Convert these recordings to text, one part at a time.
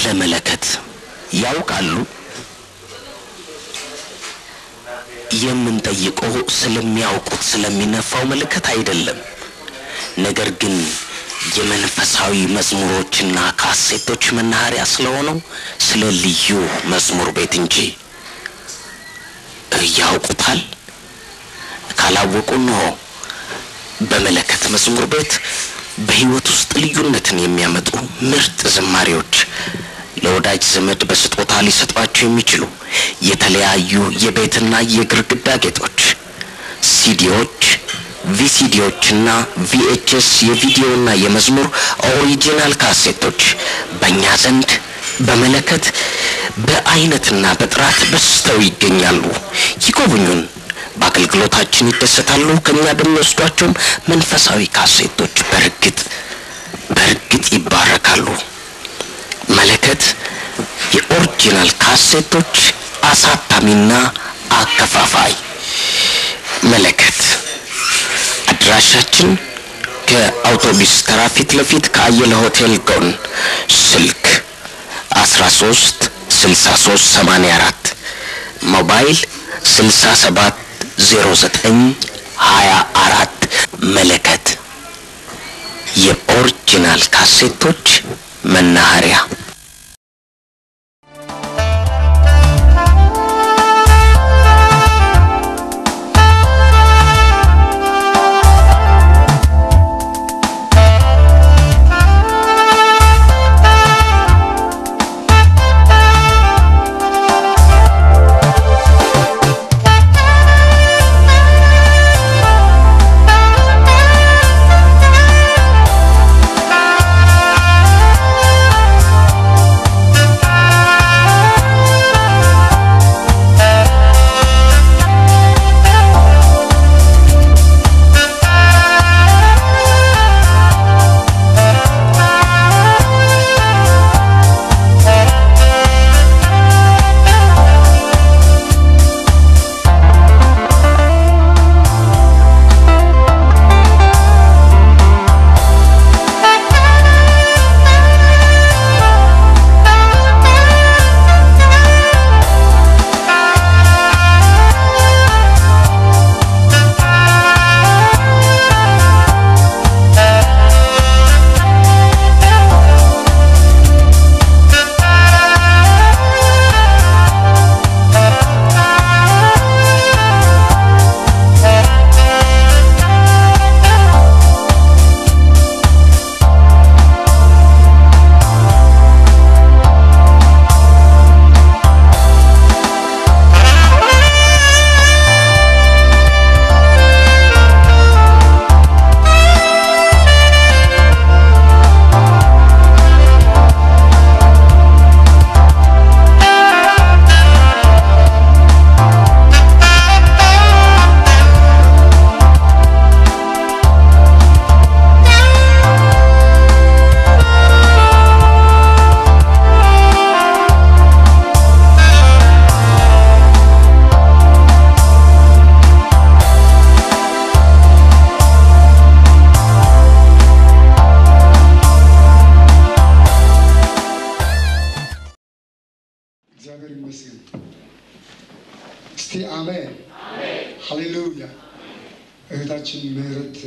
ስለ መለከት ያውቃሉ? የምንጠይቀው ስለሚያውቁት ስለሚነፋው መለከት አይደለም። ነገር ግን የመንፈሳዊ መዝሙሮችና ካሴቶች መናኸሪያ ስለሆነው ስለ ልዩ መዝሙር ቤት እንጂ ያውቁታል? ካላወቁ እንሆ በመለከት መዝሙር ቤት በሕይወት ውስጥ ልዩነትን የሚያመጡ ምርጥ ዝማሬዎች ለወዳጅ ዘመድ በስጦታ ሊሰጧቸው የሚችሉ የተለያዩ የቤትና የግርግዳ ጌጦች፣ ሲዲዎች፣ ቪሲዲዎችና ቪኤችኤስ የቪዲዮና የመዝሙር ኦሪጂናል ካሴቶች በእኛ ዘንድ በመለከት በአይነትና በጥራት በዝተው ይገኛሉ። ይጎብኙን። በአገልግሎታችን ይደሰታሉ። ከኛ በሚወስዷቸውም መንፈሳዊ ካሴቶች በእርግጥ በእርግጥ ይባረካሉ። መለከት የኦሪጂናል ካሴቶች አሳታሚና አከፋፋይ። መለከት አድራሻችን ከአውቶቡስ ተራ ፊት ለፊት ከአየለ ሆቴል ጎን ስልክ 13 63 84 ሞባይል 67 09 24 መለከት የኦሪጂናል ካሴቶች መናኸሪያ እግዚአብሔር ይመስገን። እስቲ አሜን ሃሌሉያ። እህታችን ምህረት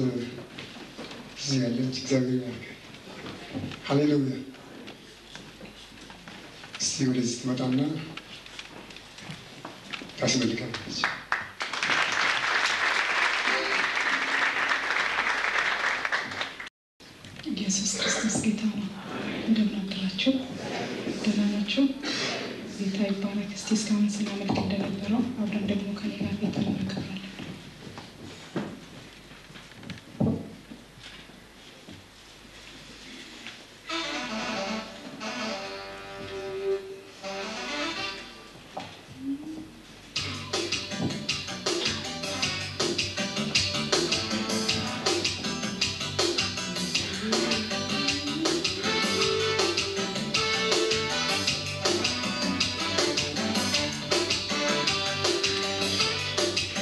እዚህ ያለች እግዚአብሔር ይባርክ። ሃሌሉያ። እስቲ ወደዚህ ትመጣና ታስመልካለች። ኢየሱስ ክርስቶስ ጌታ ነው። እንደምን አደራችሁ? ደህና ናችሁ? ጌታ ይባረክ። እስቲ እስካሁን ስናመልክ እንደነበረው አብረን ደግሞ ከኔ ጋር ጌታ እናከብራለን። ጌታ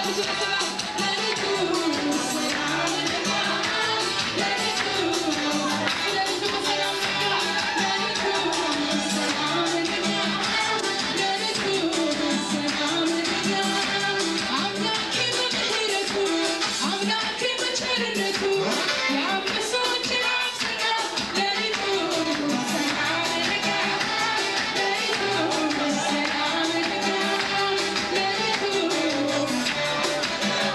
Thank you.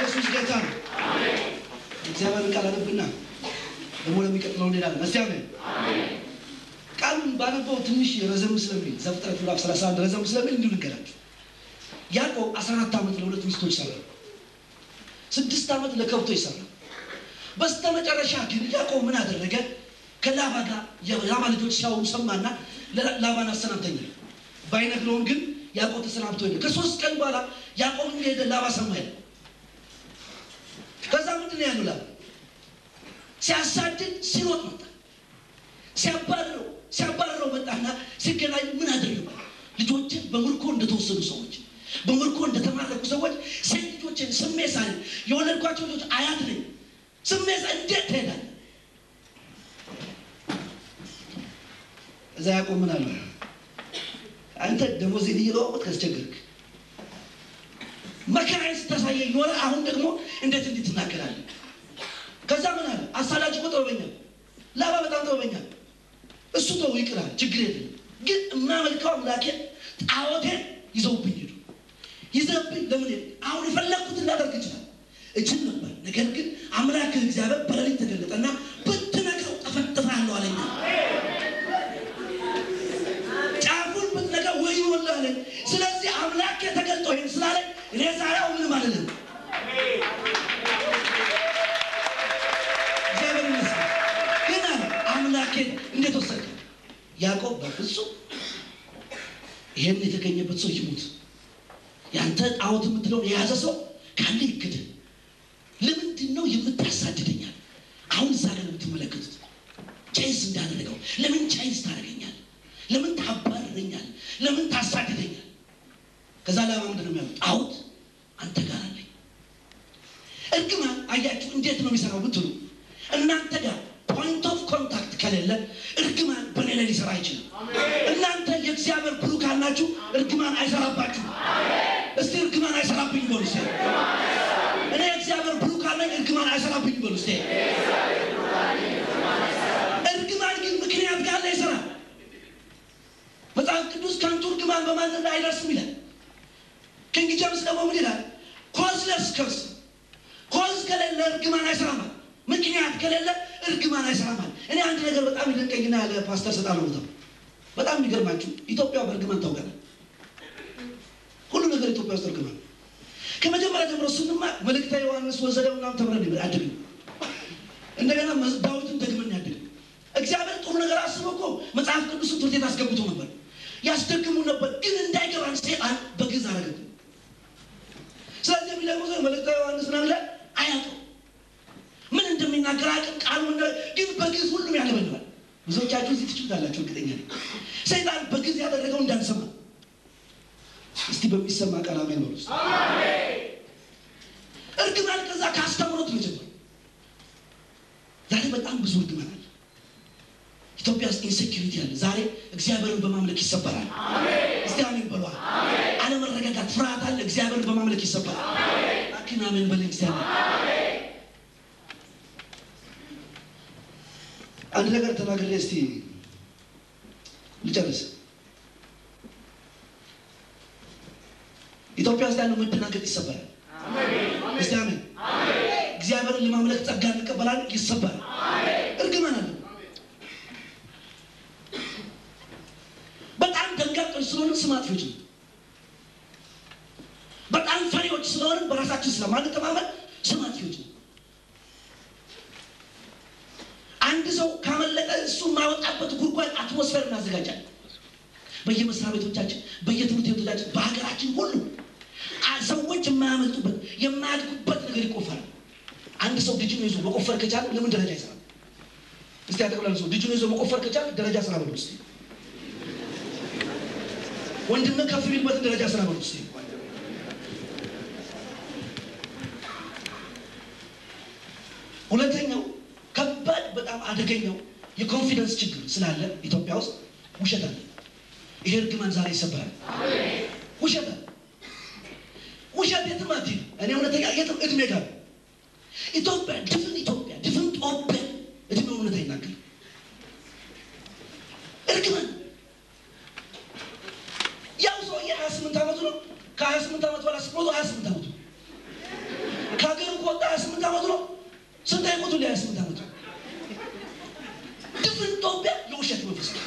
ኢየሱስ ጌታ ነው። እግዚአብሔርን ቃል አነብና ደግሞ ለሚቀጥለው እንሄዳለን። እስቲ አሜን። ቃሉን ባነበው ትንሽ ረዘም ስለሚል ዘፍጥረት ምዕራፍ 31 ረዘም ስለሚል እንዲሁ ልንገራችሁ። ያዕቆብ 14 ዓመት ለሁለት ሚስቶች ሰራ። ስድስት ዓመት ለከብቶች ሰራ። በስተ መጨረሻ ግን ያዕቆብ ምን አደረገ? ከላባ ጋር የላባ ልጆች ሲያወሩ ሰማና ላባን አሰናብተኛል። ባይነግረውም ግን ያዕቆብ ተሰናብቶ ሄደ። ከሶስት ቀን በኋላ ያዕቆብ እንደሄደ ላባ ሰማ ሄደ። ከዛ ምንድን ነው ያለው ላባ ሲያሳድድ ሲሮጥ መጣ። ሲያባርረው ሲያባርረው መጣና ሲገናኝ ምን አደረጉ? ልጆችን በምርኮ እንደተወሰዱ ሰዎች በምርኮ እንደተማረኩ ሰዎች ሴት ልጆችን ስሜ ሳል የወለድኳቸው ልጆች አያት ነኝ ስሜ ሳል እንዴት ትሄዳለህ? እዛ ያዕቆብ ምን አለ? አንተ ደሞዜን እየለዋወጥክ አስቸገርክ። መከራዬን ስታሳየኝ ኖረ። አሁን ደግሞ እንዴት እንዲህ ትናገራለህ? ከዛ ምን አለ? አሳዳጅ እኮ ጥበበኛ ነው። ላባ በጣም ጥበበኛ ነው። እሱ ተው ይቅራል፣ ችግር የለም። ግን የማመልከው አምላኬ ጣዖቴን ይዘውብኝ ሄዱ። ይዘብኝ ለምን ሄዱ? አሁን የፈለግኩትን ላደርግ ይችላል እችል ነበር። ነገር ግን አምላክ እግዚአብሔር በሌሊት ተገለጠና ብትነካው ጠፈጥፋለሁ አለኝ። ጫፉን ብትነካው ወይ ይወላለኝ። ስለዚህ አምላክ ተገልጦ ይህን ስላለኝ እኔ ዛሬው ምንም አልልም። እግዚአብሔር ይመስገን። ግን አለ አምላኬን እንዴት ወሰደ? ያዕቆብ በፍጹም ይሄን የተገኘበት ሰው ይሙት፣ ያንተ ጣዖት የምትለውን የያዘ ሰው ካለ ይግድ። ለምንድን ነው የምታሳድደኛል? አሁን እዛ ጋር ነው የምትመለከቱት። ቻይስ እንዳደረገው ለምን ቻይስ ታደርገኛል? ለምን ታባርረኛል? ለምን ታሳድደኛል? ከዛ ላይ ምንድን ነው የሚያሉት? ጣዖት አንተ ጋር አለኝ። እርግማን አያችሁ እንዴት ነው የሚሰራው ብትሉ እናንተ ጋር ፖይንት ኦፍ ኮንታክት ከሌለ እርግማን በእኔ ላይ ሊሰራ አይችልም። እናንተ የእግዚአብሔር ብሩካን ናችሁ፣ እርግማን አይሰራባችሁ። እስቲ እርግማን አይሰራብኝ በሉ እስቲ። እኔ የእግዚአብሔር ብሩካን ነኝ፣ እርግማን አይሰራብኝ በሉ እስቲ። እርግማን ግን ምክንያት ካለ ይሰራል። መጽሐፍ ቅዱስ ከንቱ እርግማን በማንም ላይ አይደርስም ይላል። ኪንግ ጄምስ ደግሞ ምን ይላል? ኮዝለስ ከርስ ኮዝ ከሌለ እርግማን አይሰራማል። ምክንያት ከሌለ እርግማን አይሰራማል። እኔ አንድ ነገር በጣም ይደንቀኝና ያለ ፓስተር ሰጣ ነው ቦታው በጣም የሚገርማችሁ ኢትዮጵያ በእርግማን ታውቃለህ። ሁሉ ነገር ኢትዮጵያ ውስጥ እርግማን ከመጀመሪያ ጀምሮ ስንማር መልእክተ ዮሐንስ ወዘደው ምናምን ተምረን ይበል አድግ እንደገና መዝ- ዳዊትን ደግመን ያድግ እግዚአብሔር ጥሩ ነገር አስቦ እኮ መጽሐፍ ቅዱስን ትምህርት ቤት አስገብቶ ነበር ያስደግሙ ነበር፣ ግን እንዳይገባን ሰይጣን በግዝ አረገ። ስለዚህ የሚለቁ ሰው መልእክተ ዮሐንስ ምናምን ላይ አያውቅም ምን እንደሚናገር አቅም ቃሉ እንደ- ግን በግዝ ሁሉም ያለበልባል። ብዙዎቻችሁ እዚህ ትችሉታላችሁ፣ እርግጠኛ ነኝ። ሰይጣን በግዝ ያደረገው እንዳንሰማ እስቲ በሚሰማ ቃል አሜን በሉ እስቲ። እርግማን ከዛ ከአስተምሮት ነው ጀመረ። ዛሬ በጣም ብዙ እርግማን አለ ኢትዮጵያ ውስጥ ኢንሴኪሪቲ አለ። ዛሬ እግዚአብሔርን በማምለክ ይሰበራል። እስቲ አሜን በሏል። አለመረጋጋት፣ ፍርሃት አለ። እግዚአብሔርን በማምለክ ይሰበራል። አኪን አሜን በለኝ እስቲ አሜን። አንድ ነገር ተናግሬ እስቲ ልጨርስ። ኢትዮጵያ ውስጥ ያለው መደናገጥ ይሰበራል። እስቲ አሜን። እግዚአብሔርን ለማምለክ ጸጋ እንቀበላለን፣ ይሰበራል። እርግማን አለ። በጣም ደንጋጦች ስለሆንን ስም አጥፊዎች ነው። በጣም ፈሪዎች ስለሆንን በራሳችን ስለማንተማመን ስም አጥፊዎች ነው። አንድ ሰው ካመለጠ እሱ የማይወጣበት ጉድጓድ አትሞስፌር እናዘጋጃለን። በየመስሪያ ቤቶቻችን፣ በየትምህርት ቤቶቻችን፣ በሀገራችን ሁሉ አ- ሰዎች የማያመልጡበት የማያድጉበት ነገር ይቆፈራል። አንድ ሰው ልጅን ይዞ መቆፈር ከቻለ ለምን ደረጃ ይሰራል? እስቲ ያጠቅላል ሰው ልጅን ይዞ መቆፈር ከቻለ ደረጃ ስራ በሉ እስቲ። ወንድምህ ከፍ ቢልበትን ደረጃ ስራ በሉ እስቲ። ሁለተኛው ከባድ በጣም አደገኛው የኮንፊደንስ ችግር ስላለ ኢትዮጵያ ውስጥ ውሸት አለ። ይሄ እርግማን ዛሬ ይሰበራል። ውሸት አለ። ውሸት የትም አትሄድም። እኔ እውነተኛ የትም እድሜ ጋር ኢትዮጵያ ድፍን ኢትዮጵያ ድፍን ጦቢያ እድሜ እውነት አይናገርም። እርግማን ያው ሰውዬ ሀያ ስምንት ዓመቱ ነው። ከሀያ ስምንት ዓመት በኋላ ስትሞቱ ሀያ ስምንት ዓመቱ ነው። ከሀገር ስንት አይሞቱ ላይ ስምንት ዓመቱ ድፍን ኢትዮጵያ የውሸት መንፈስ ነው።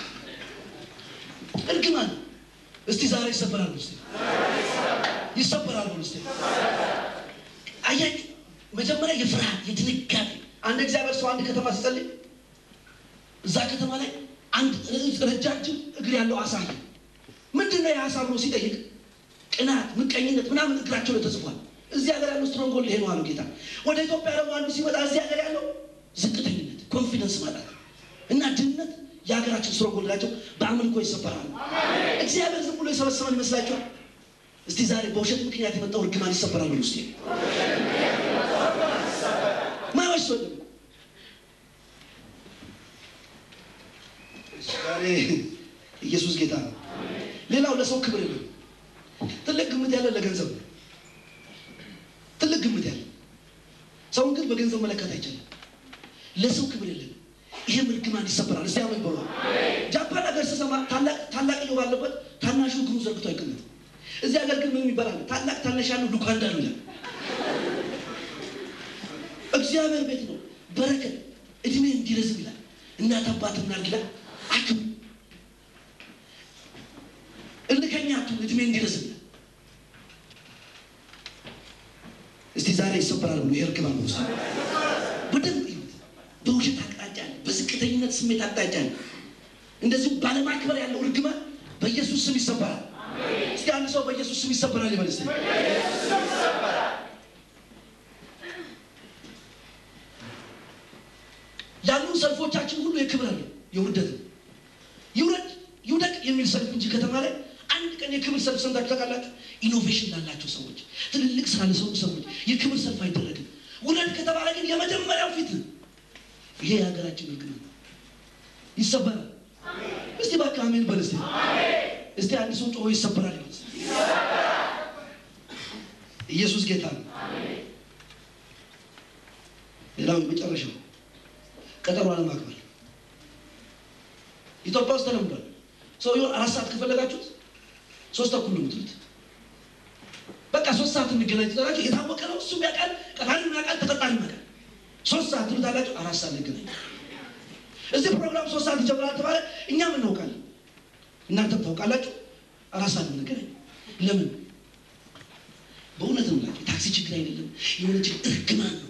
እርግማን እስቲ ዛሬ ይሰበራሉ። እስቲ ይሰበራሉ። እስቲ አያችሁ፣ መጀመሪያ የፍርሃት የድንጋጤ አንድ እግዚአብሔር ሰው አንድ ከተማ ሲጸልይ እዛ ከተማ ላይ አንድ ረጃጅም እግር ያለው አሳ አየ። ምንድን ነው የአሳ ብሎ ሲጠይቅ ቅናት፣ ምቀኝነት ምናምን እግራቸው ላይ ተጽፏል። እዚህ ሀገር ያለው ስትሮንጎል ይሄ ነው አሉ ጌታ። ወደ ኢትዮጵያ ደግሞ አንዱ ሲመጣ እዚህ ሀገር ያለው ዝቅተኝነት፣ ኮንፊደንስ ማጣት እና ድህነት የሀገራችን ስትሮንጎል ናቸው። በአምልኮ ይሰበራሉ። እግዚአብሔር ዝም ብሎ የሰበሰበን ይመስላችኋል? እስቲ ዛሬ በውሸት ምክንያት የመጣው እርግማን ይሰበራል ብሎ ስ ማዎች ሰው ዛሬ ኢየሱስ ጌታ ነው። ሌላው ለሰው ክብር የለም። ትልቅ ግምት ያለ ለገንዘብ ነው። ትልቅ ግምት ያለ ሰውን ግን በገንዘብ መለከት አይቻልም። ለሰው ክብር የለም። ይህም እርግማን ይሰበራል። እስቲ አሜን በሉ። ጃፓን ሀገር ስሰማ ታላቅየው ባለበት ታናሹ እግሩ ዘርግቶ አይቀመጥም። እዚህ ሀገር ግን ምን ይባላል? ታላቅ ታናሽ ያለው ሉካንዳ ነው ይላል። እግዚአብሔር ቤት ነው በረከት እድሜ እንዲረዝም ይላል። እናት አባት ምናምን ይላል አክብር እልከኛቱ እድሜ እንዲረዝም ይላል። እስቲ ዛሬ ይሰበራል ብሎ የእርግማን ውስጥ በደንብ ይሁት በውሸት አቅጣጫ አለ፣ በዝቅተኝነት ስሜት አቅጣጫ አለ። እንደዚሁ ባለማክበር ያለው እርግማን በኢየሱስ ስም ይሰበራል። እስቲ አንድ ሰው በኢየሱስ ስም ይሰበራል ይበል እስቲ። ያሉ ሰልፎቻችን ሁሉ የክብር አለ፣ የውርደት ነው። ይውረድ ይውደቅ የሚል ሰልፍ እንጂ ከተማ ላይ አንድ ቀን የክብር ሰልፍ ሰምታችሁ ታውቃላችሁ? ኢኖቬሽን ላላቸው ሰዎች፣ ትልልቅ ስራ ለሰሩ ሰዎች የክብር ሰልፍ አይደረግም። ውረድ ከተባለ ግን የመጀመሪያው ፊት ነው። ይሄ የሀገራችን እርግማን ነው። ይሰበራል። እስቲ እባክህ አሜን በል እስቲ። እስቲ አንድ ሰው ጮሆ ይሰበራል ይበል እስቲ። ኢየሱስ ጌታ ነው። ሌላው የመጨረሻው ቀጠሮ አለማክበር ኢትዮጵያ ውስጥ ተለምዷል። ሰውየውን አራት ሰዓት ከፈለጋችሁት ሶስት ተኩል ነው የምትሉት። በቃ ሶስት ሰዓት እንገናኝ ትላላችሁ። የታወቀ ነው። እሱም ያውቃል፣ ቀጣሪም ያውቃል፣ ተቀጣሪም ያውቃል። ሶስት ሰዓት ትሉታላችሁ። አራት ሰዓት እንገናኝ። እዚህ ፕሮግራም ሶስት ሰዓት ይጀምራል ተባለ። እኛም እናውቃለን፣ እናንተም ታውቃላችሁ። አራት ሰዓት እንገናኝ። ለምን? በእውነት ነው ላቸው የታክሲ ችግር አይደለም፣ የሆነ ችግር እርግማን ነው።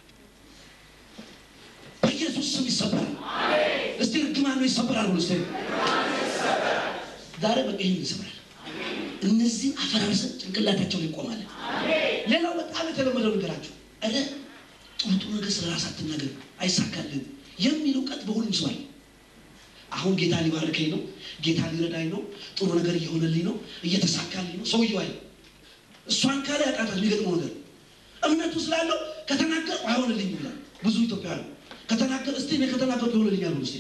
በኢየሱስ ስም ይሰበራል። እስቲ እርግማን ነው ይሰበራል ብሎ እስቲ ዛሬ በቃ ይህን ይሰብራል። እነዚህ አፈራርሰን ጭንቅላታቸው ላይ ይቆማል። ሌላው በጣም የተለመደው ነገራቸው ኧረ ጥሩ ጥሩ ነገር ስለ ራስ አትናገር አይሳካልህም የሚል እውቀት በሁሉም ሰው አለ። አሁን ጌታ ሊባርከኝ ነው፣ ጌታ ሊረዳኝ ነው፣ ጥሩ ነገር እየሆነልኝ ነው፣ እየተሳካልኝ ነው። ሰውየው አይ እሷን ካለ ያቃታል የሚገጥመው ነገር እምነቱ ስላለው ከተናገር አይሆንልኝም ይላል። ብዙ ኢትዮጵያ ነው ከተናገር እስቲ እኔ ከተናገርኩ ይሆንልኛል ብሎ እስቲ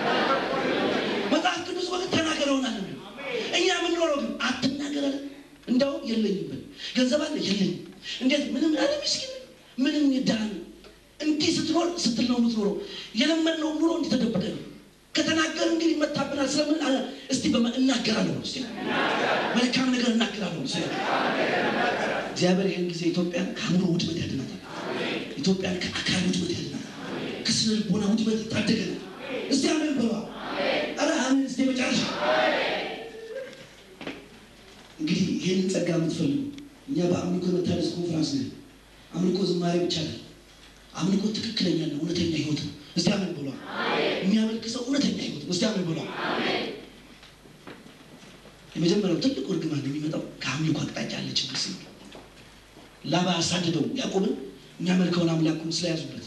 መጽሐፍ ቅዱስ ወቅት ተናገር ይሆናል ነው የሚለው። እኛ የምንኖረው ግን አትናገር አለ። እንደውም የለኝም በል ገንዘብ አለ የለኝም። እንዴት ምንም አለ ምስኪን ምንም የዳን እንዲህ ስትኖር ስትል ነው የምትኖረው። የለመድነው ኑሮ እንዲህ ተደበቀ ነው። ከተናገር እንግዲህ ይመታብናል። ስለምን አለ እስቲ በማ እናገራለሁ ነው እስቲ መልካም ነገር እናገራለሁ ነው። እግዚአብሔር ይህን ጊዜ ኢትዮጵያን ከአእምሮ ውድመት ያድናታል። ኢትዮጵያን ከአካል ውድመት ያድናታል። ከስነ ልቦና ውድመት ይታደገናል። እስቲ አሜን በሏ። ኧረ አሜን እስቲ መጨረሻ እንግዲህ ይህንን ጸጋ የምትፈልጉ እኛ በአምልኮ መታደስ ኮንፍራንስ ነን። አምልኮ ዝማሬ ብቻ ነው። አምልኮ ትክክለኛና እውነተኛ ህይወት ነው። እስቲ አሜን ብሏ። የሚያመልክ ሰው እውነተኛ ህይወት ነው። እስቲ አሜን ብሏ። የመጀመሪያው ትልቁ እርግማን የሚመጣው ከአምልኮ አቅጣጫ ያለ ችግር ሲ ላባ አሳድደው ያዕቆብን የሚያመልከውን አምላኩን ስለያዙበት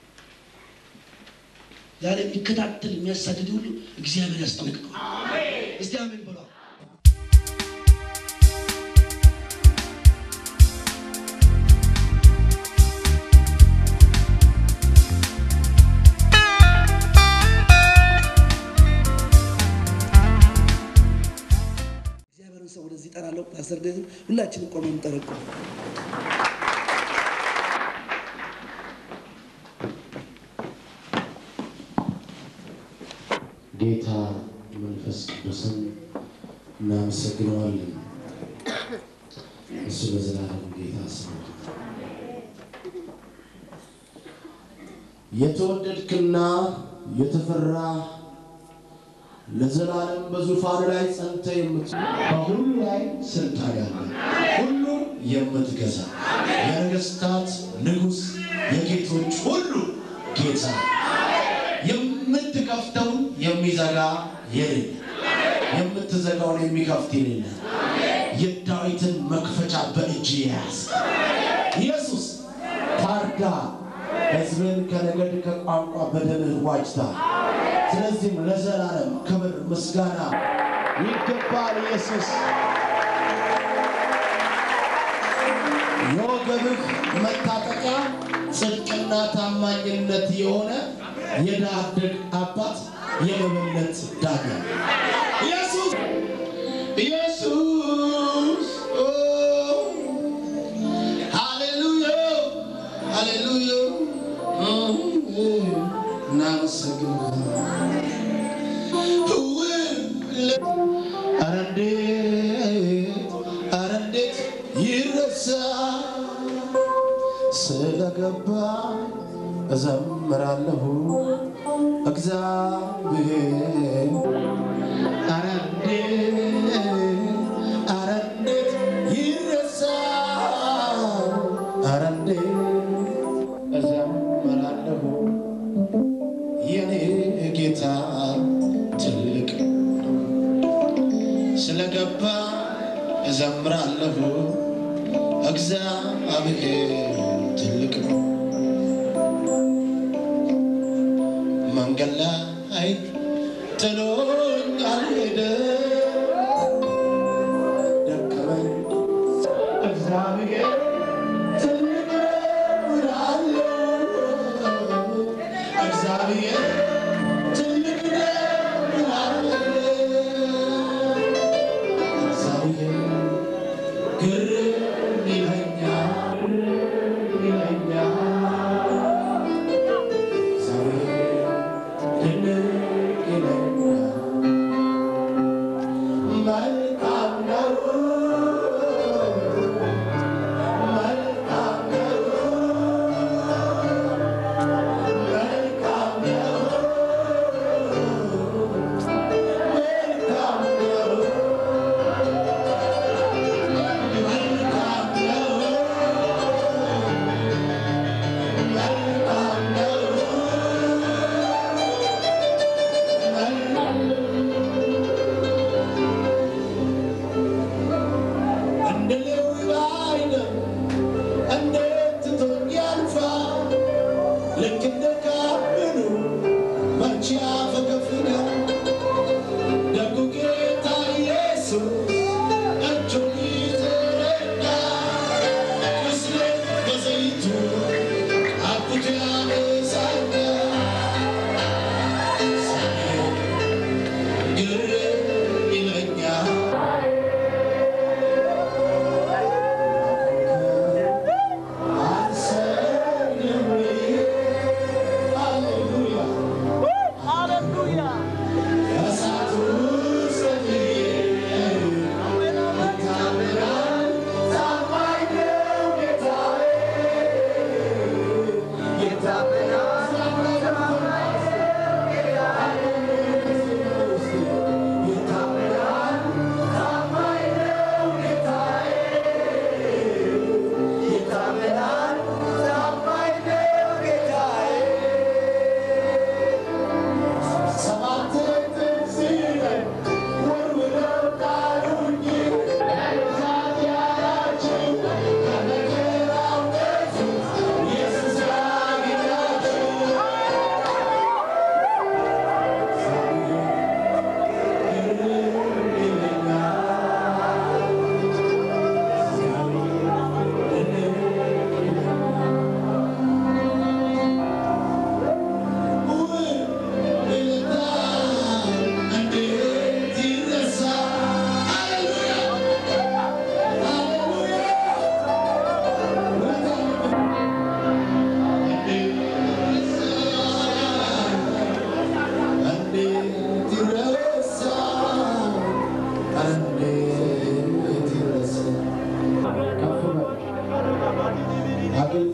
ዛሬ የሚከታተል የሚያሳድድ ሁሉ እግዚአብሔር ያስጠነቅቀዋል። እስቲ አሜን ብሏ። እግዚአብሔርን ሰው ወደዚህ እጠራለሁ። ፓስተር ዴዝም ሁላችንም ቆመን እንጠረቁ። ጌታ መንፈስ ቅዱስን እናመሰግነዋለን። እሱ በዘላለም ጌታ ስም የተወደድክና የተፈራ ለዘላለም በዙፋን ላይ ጸንተ የምት በሁሉ ላይ ስልጣን ያለ ሁሉን የምትገዛ የነገስታት ንጉሥ የጌቶች ሁሉ ጌታ የምትከፍተውን የሚዘጋ የሌለ የምትዘጋውን የሚከፍት የሌለ የዳዊትን መክፈቻ በእጅ የያዝ ኢየሱስ ታርዳ ሕዝብን ከነገድ ከቋንቋ በደምህ ዋጅታ ስለዚህም ለዘላለም ክብር ምስጋና ይገባል። ኢየሱስ የወገብህ መታጠቂያ ጽድቅና ታማኝነት የሆነ የድሃ አደግ አባት የመበለት ዳኛ ኢየሱስ ኢየሱስ ኦ፣ ሃሌሉያ ሃሌሉያ እናመሰግናለን። ኧረ እንዴት ኧረ እንዴት ይረሳ ስለገባ እዘምራለሁ እግዚአብሔር ኧረ እንዴት ኧረ እንዴት ይረሳ ኧረ እንዴት እዘምራለሁ የኔ ጌታ ትልቅ ስለገባ እዘምራለሁ እግዚአብሔር ትልቅ ነው። መንገድ ላይ ጥሎኝ አልሄደ ደከመኝ እግዚአብሔር ትልቅ ነው እላለሁ። እግዚአብሔር ትልቅ ነው እላለሁ። እግዚአብሔር ግርም ይለኛል ግርም ይለኛል እግዚአብሔር ድንቅ ይለኛል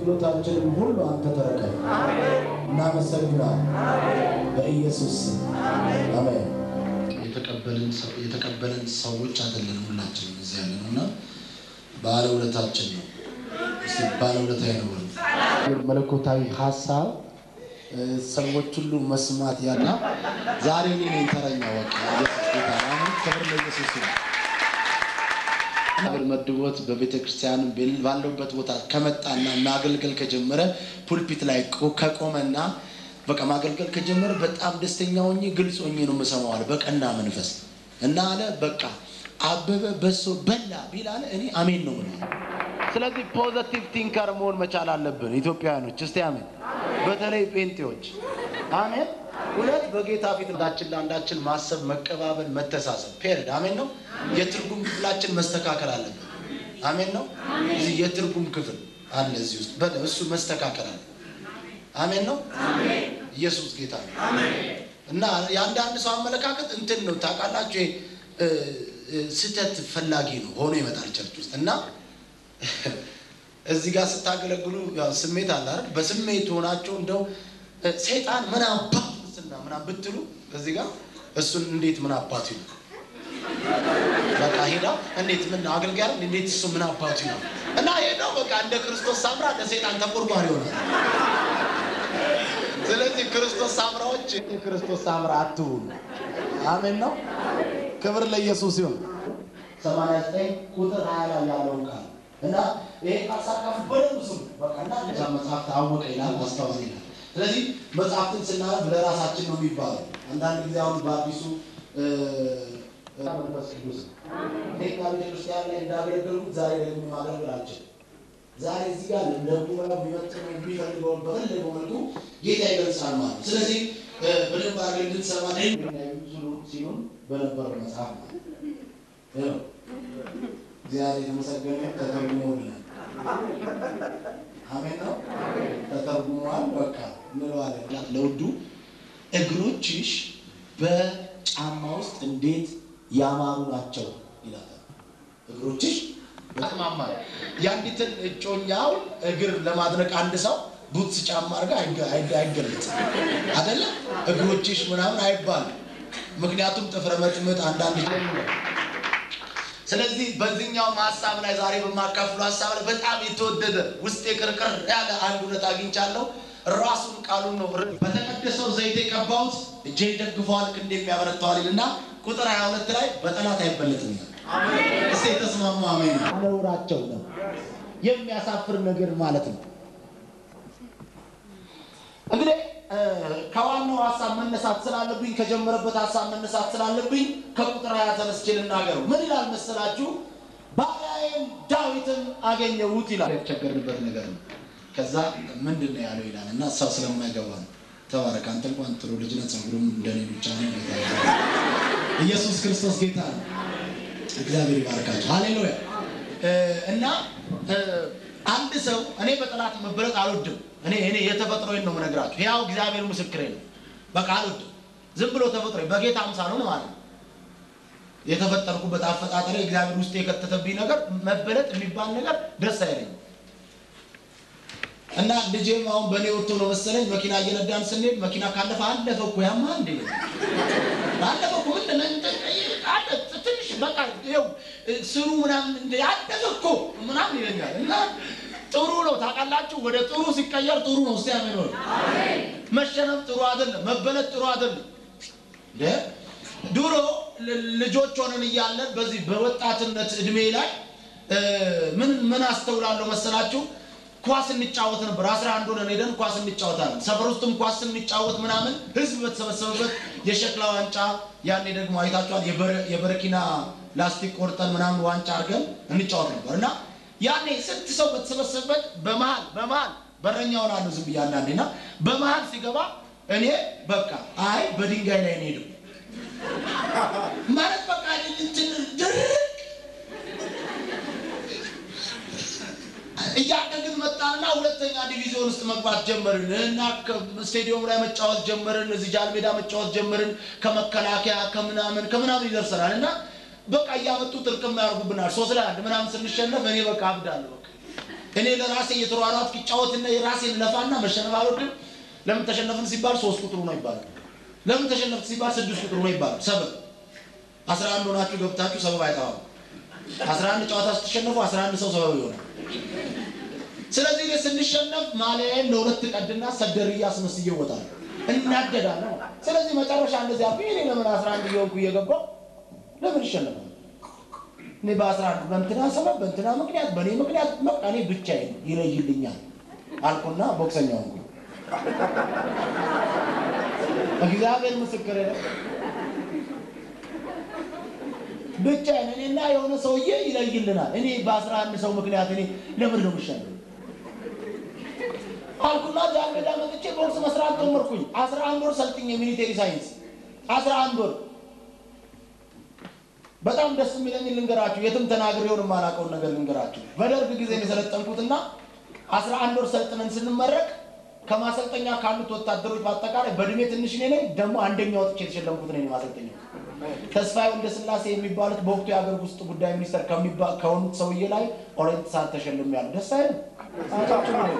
አገልግሎታችንን ሁሉ አንተ ተረከብ። እናመሰግናለን በኢየሱስ ስም አሜን። የተቀበልን ሰው- የተቀበለን ሰዎች አይደለን ሁላችንም እዚህ ያለ ነው እና ባለውለታችን ነው። እስቲ ባለውለታ ይኖር መለኮታዊ ሀሳብ እ፣ ሰዎች ሁሉ መስማት ያለ ዛሬ እኔ ነኝ ተረኛ በቃ ኢየሱስ ጌታ ነው። አሁን ክብር ለኢየሱስ ይሁን። ነገር መድቦት በቤተ ክርስቲያን ባለውበት ቦታ ከመጣና ማገልገል ከጀመረ ፑልፒት ላይ ቆ- ከቆመና በቃ ማገልገል ከጀመረ በጣም ደስተኛ ሆኜ ግልጽ ሆኜ ነው የምሰማው አለ በቀና መንፈስ እና አለ በቃ አበበ በሶ በላ ቢል አለ እኔ አሜን ነው ምለው። ስለዚህ ፖዘቲቭ ቲንከር መሆን መቻል አለብን ኢትዮጵያውያኖች። እስቲ አሜን። በተለይ ጴንጤዎች አሜን። ሁለት በጌታ ፊት አንዳችን ለአንዳችን ማሰብ፣ መቀባበል፣ መተሳሰብ ፔሪድ አሜን ነው። የትርጉም ክፍላችን መስተካከል አለበት። አሜን ነው። እዚህ የትርጉም ክፍል አለ እዚህ ውስጥ በለ እሱ መስተካከል አለ። አሜን ነው። ኢየሱስ ጌታ ነው። እና የአንዳንድ ሰው አመለካከት እንትን ነው ታውቃላችሁ፣ ይሄ እ፣ እ፣ ስህተት ፈላጊ ነው ሆኖ ይመጣል ቸርች ውስጥ እና እዚህ ጋር ስታገለግሉ ያው ስሜት አለ አይደል? በስሜት ሆናችሁ እንደው እ፣ ሰይጣን ምን አባቱ ስና ምናምን ብትሉ እዚህ ጋር እሱን እንዴት ምን አባቱ ይሉ በቃ ሄዳ እንዴት ምን አገልጋይ አይደል? እንዴት እሱ ምን አባቱ ይሉ እና ሄዳው በቃ እንደ ክርስቶስ ሳምራ እንደ ሰይጣን ተቆርቋሪ ይሆናል። ስለዚህ ክርስቶስ ሳምራዎች የክርስቶስ ሳምራ አትሁኑ። አሜን ነው። ክብር ለኢየሱስ ይሁን። ሰማንያ ዘጠኝ ቁጥር ሀያ ላይ ያለውን ቃል እና ይሄ ቃል ሳካፍ በደንብ ስሙ። በቃ እና እዛ መጽሐፍ ታወቀ ይላል አስታወሰ ይላል። ስለዚህ መጽሐፍትን ስናነብ ለራሳችን ነው የሚባለው። አንዳንድ ጊዜ አሁን በአዲሱ እ፣ እ፣ መንፈስ ቅዱስ ቴክና ቤተክርስቲያን ላይ እንዳገለገልኩት ዛሬ ደግሞ ማገልገል አልችልም። ዛሬ እዚህ ጋር ለደቡ የሚመጥነው የሚፈልገውን በፈለገው መልኩ ጌታ ይገልጻል ማለት ነው። ስለዚህ እ፣ በደንብ አድርገን እንድንሰማ ሲሆን በነበረው መጽሐፍ ነው። ይኸው እግዚአብሔር የተመሰገነ ተተርጉሞልናል። አሜን ነው። ተተርጉሟል። በቃ እንለዋለን። ለውዱ እግሮችሽ በጫማ ውስጥ እንዴት ያማሩ ናቸው ይላታል። እግሮችሽ በጣም የአንዲትን እጮኛው እግር ለማድረቅ አንድ ሰው ቡትስ ጫማ አድርጋ አይገ- አይገ- አይገለጽም አይደለ? እግሮችሽ ምናምን አይባልም። ምክንያቱም ጥፍረ መጥምጥ አንዳንድ ስለዚህ በዚህኛው ሀሳብ ላይ ዛሬ በማካፍሉ ሀሳብ ላይ በጣም የተወደደ ውስጤ ቅርቅር ያለ አንድ እውነት አግኝቻለሁ። ራሱን ቃሉን ነው በተቀደሰው ዘይት የቀባሁት እጄ ደግፈዋል ክንዴ የሚያበረታዋል ይልና ቁጥር 22 ላይ በጠላት አይበለጥም ይላል። እስቲ የተስማሙ አሜን። ነውራቸው ነው የሚያሳፍር ነገር ማለት ነው። እንግዲህ እ፣ ከዋናው ሀሳብ መነሳት ስላለብኝ ከጀመረበት ሀሳብ መነሳት ስላለብኝ ከቁጥር ሀያ ተነስቼ ልናገረው። ምን ይላል መሰላችሁ? ባሪያዬም ዳዊትን አገኘሁት ይላል። የተቸገርንበት ነገር ነው። ከዛ ምንድን ነው ያለው ይላል እና ሰው ስለማይገባ ነው። ተባረክ አንተ እንኳን ጥሩ ልጅ ነህ፣ ጸጉሩም እንደኔ ብቻ ነው። ጌታ ይባርክ። ኢየሱስ ክርስቶስ ጌታ ነው። እግዚአብሔር ይባርካቸው። ሃሌሉያ እ፣ እና እ፣ አንድ ሰው እኔ በጠላት መበለጥ አልወድም። እኔ እኔ የተፈጥሮዬን ነው የምነግራችሁ። ያው እግዚአብሔር ምስክሬ ነው። በቃ አልወድም። ዝም ብሎ ተፈጥሮ በጌታ አምሳል ነው ማለት ነው። የተፈጠርኩበት አፈጣጠሬ እግዚአብሔር ውስጥ የከተተብኝ ነገር መበለጥ የሚባል ነገር ደስ አይለኝም። እና ልጄም አሁን በእኔ ወጥቶ ነው መሰለኝ መኪና እየነዳን ስንሄድ መኪና ካለፈ አለፈ እኮ ያማ እንዴ አለፈ እኮ ምንድን ነው እንትን አለ ትንሽ በቃ ይኸው ስሩ ምናምን እንደ አለፈ እኮ ምናምን ይለኛል። እና ጥሩ ነው ታውቃላችሁ፣ ወደ ጥሩ ሲቀየር ጥሩ ነው። እስቲ አሜን በሉ። መሸነፍ ጥሩ አይደለም፣ መበለጥ ጥሩ አይደለም። እንደ ድሮ ል- ልጆች ሆነን እያለን በዚህ በወጣትነት እድሜ ላይ እ፣ ምን ምን አስተውላለሁ መሰላችሁ? ኳስ እንጫወት ነበር። አስራ አንድ ሆነን ሄደን ኳስ እንጫወታለን። ሰፈር ውስጥም ኳስ ስንጫወት ምናምን ህዝብ በተሰበሰበበት የሸክላ ዋንጫ ያኔ ደግሞ አይታችኋል። የበረ- የበረኪና ላስቲክ ቆርጠን ምናምን ዋንጫ አድርገን እንጫወት ነበር እና ያኔ ስንት ሰው በተሰበሰበበት በመሀል በመሀል በረኛ ሆናለሁ ዝም ብዬ አንዳንዴ እና በመሀል ሲገባ እኔ በቃ አይ በድንጋይ ላይ ነው ሄደው ማለት በቃ እንትን ድርቅ እያደግን መጣንና ሁለተኛ ዲቪዚዮን ውስጥ መግባት ጀመርን እና ስቴዲየም ላይ መጫወት ጀመርን። እዚህ ጃል ሜዳ መጫወት ጀመርን። ከመከላከያ ከምናምን ከምናምን ይደርሰናል እና በቃ እያመጡ ጥርቅም ያደርጉብናል። ሶስት ለአንድ ምናምን ስንሸነፍ እኔ በቃ አብዳለሁ። በቃ እኔ ለራሴ እየተሯሯጥኩ ይጫወትና የራሴን ለፋና መሸነፍ አልወድም። ለምን ተሸነፍን ሲባል ሶስት ቁጥሩ ነው ይባላል። ለምን ተሸነፍን ሲባል ስድስት ቁጥሩ ነው ይባላል። ሰበብ አስራ አንድ ሆናችሁ ገብታችሁ ሰበብ አይጠፋም። አስራ አንድ ጨዋታ ስትሸነፉ አስራ አንድ ሰው ሰበብ ይሆናል። ስለዚህ እኔ ስንሸነፍ ማሊያዬን ለሁለት ቀድና ሰደርያ አስመስዬ እወጣለሁ፣ እናደዳለሁ። ስለዚህ መጨረሻ እንደዚያ አልኩኝ። እኔ ለምን አስራ አንድ እየሆንኩ እየገባሁ ለምን ይሸነፋል? እኔ በአስራ አንድ በእንትና ሰበብ በእንትና ምክንያት በእኔ ምክንያት በቃ እኔ ብቻዬን ይለይልኛል አልኩና ቦክሰኛ ሆንኩ። እግዚአብሔር ምስክር ነው። ብቻዬን እኔና የሆነ ሰውዬ ይለይልናል። እኔ በአስራ አንድ ሰው ምክንያት እኔ ለምን ነው የምሸነፍ አልኩና ዛሬ ሜዳ መጥቼ ቦክስ መስራት ጀመርኩኝ። አስራ አንድ ወር ሰልጥኝ የሚሊቴሪ ሳይንስ አስራ አንድ ወር በጣም ደስ የሚለኝ ልንገራችሁ፣ የትም ተናግሬውን የማላውቀውን ነገር ልንገራችሁ። በደርግ ጊዜ ነው የሰለጠንኩትና አስራ አንድ ወር ሰልጥነን ስንመረቅ ከማሰልጠኛ ካሉት ወታደሮች በአጠቃላይ በእድሜ ትንሽ እኔ ነኝ። ደግሞ አንደኛ ወጥቼ የተሸለምኩት ነኝ ማሰልጠኛው። ተስፋዬ ወልደስላሴ የሚባሉት በወቅቱ የሀገር ውስጥ ጉዳይ ሚኒስተር ከሚባ- ከሆኑት ሰውዬ ላይ ኦሬንት ሰዓት ተሸልም ያሉ ደስ አይልም? ሰዓታችሁ ነው።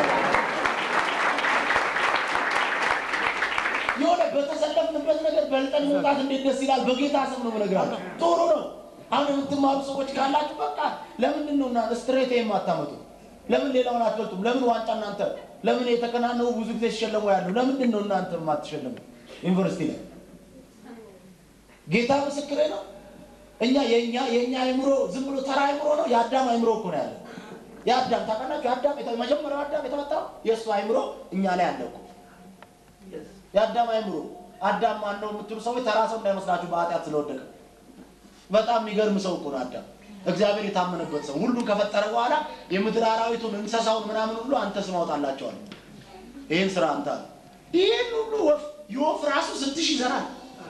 የሆነ በተሰለፍንበት ነገር በልጠን መምጣት እንዴት ደስ ይላል። በጌታ ስም ነው የምነግራችሁ። ጥሩ ነው። አሁን የምትማሩ ሰዎች ካላችሁ በቃ ለምንድን ነው እናንተ ስትሬት የማታመጡ? ለምን ሌላውን አትበልጡም? ለምን ዋንጫ እናንተ ለምን የተከናነቡ ብዙ ጊዜ ሲሸለሙ ያሉ ለምንድን ነው እናንተ የማትሸለሙ? ዩኒቨርሲቲ ላይ ጌታ ምስክሬ ነው። እኛ የኛ የኛ አይምሮ ዝም ብሎ ተራ አይምሮ ነው። የአዳም አይምሮ እኮ ነው ያለው። የአዳም ታውቃላችሁ፣ የአዳም የተ- መጀመሪያው አዳም የተመታው የእሱ አይምሮ እኛ ላይ አለ እኮ የአዳም አይምሮ። አዳም ማን ነው የምትሉ ሰዎች ተራ ሰው እንዳይመስላችሁ በኃጢአት ስለወደቀ በጣም የሚገርም ሰው እኮ ነው አዳም። እግዚአብሔር የታመነበት ሰው ሁሉን ከፈጠረ በኋላ የምድር አራዊቱን እንስሳውን ምናምን ሁሉ አንተ ስም አውጣላቸዋል። ይህን ስራ አንተ አለ። ይህን ሁሉ ወፍ የወፍ ራሱ ስትሽ ይዘራል።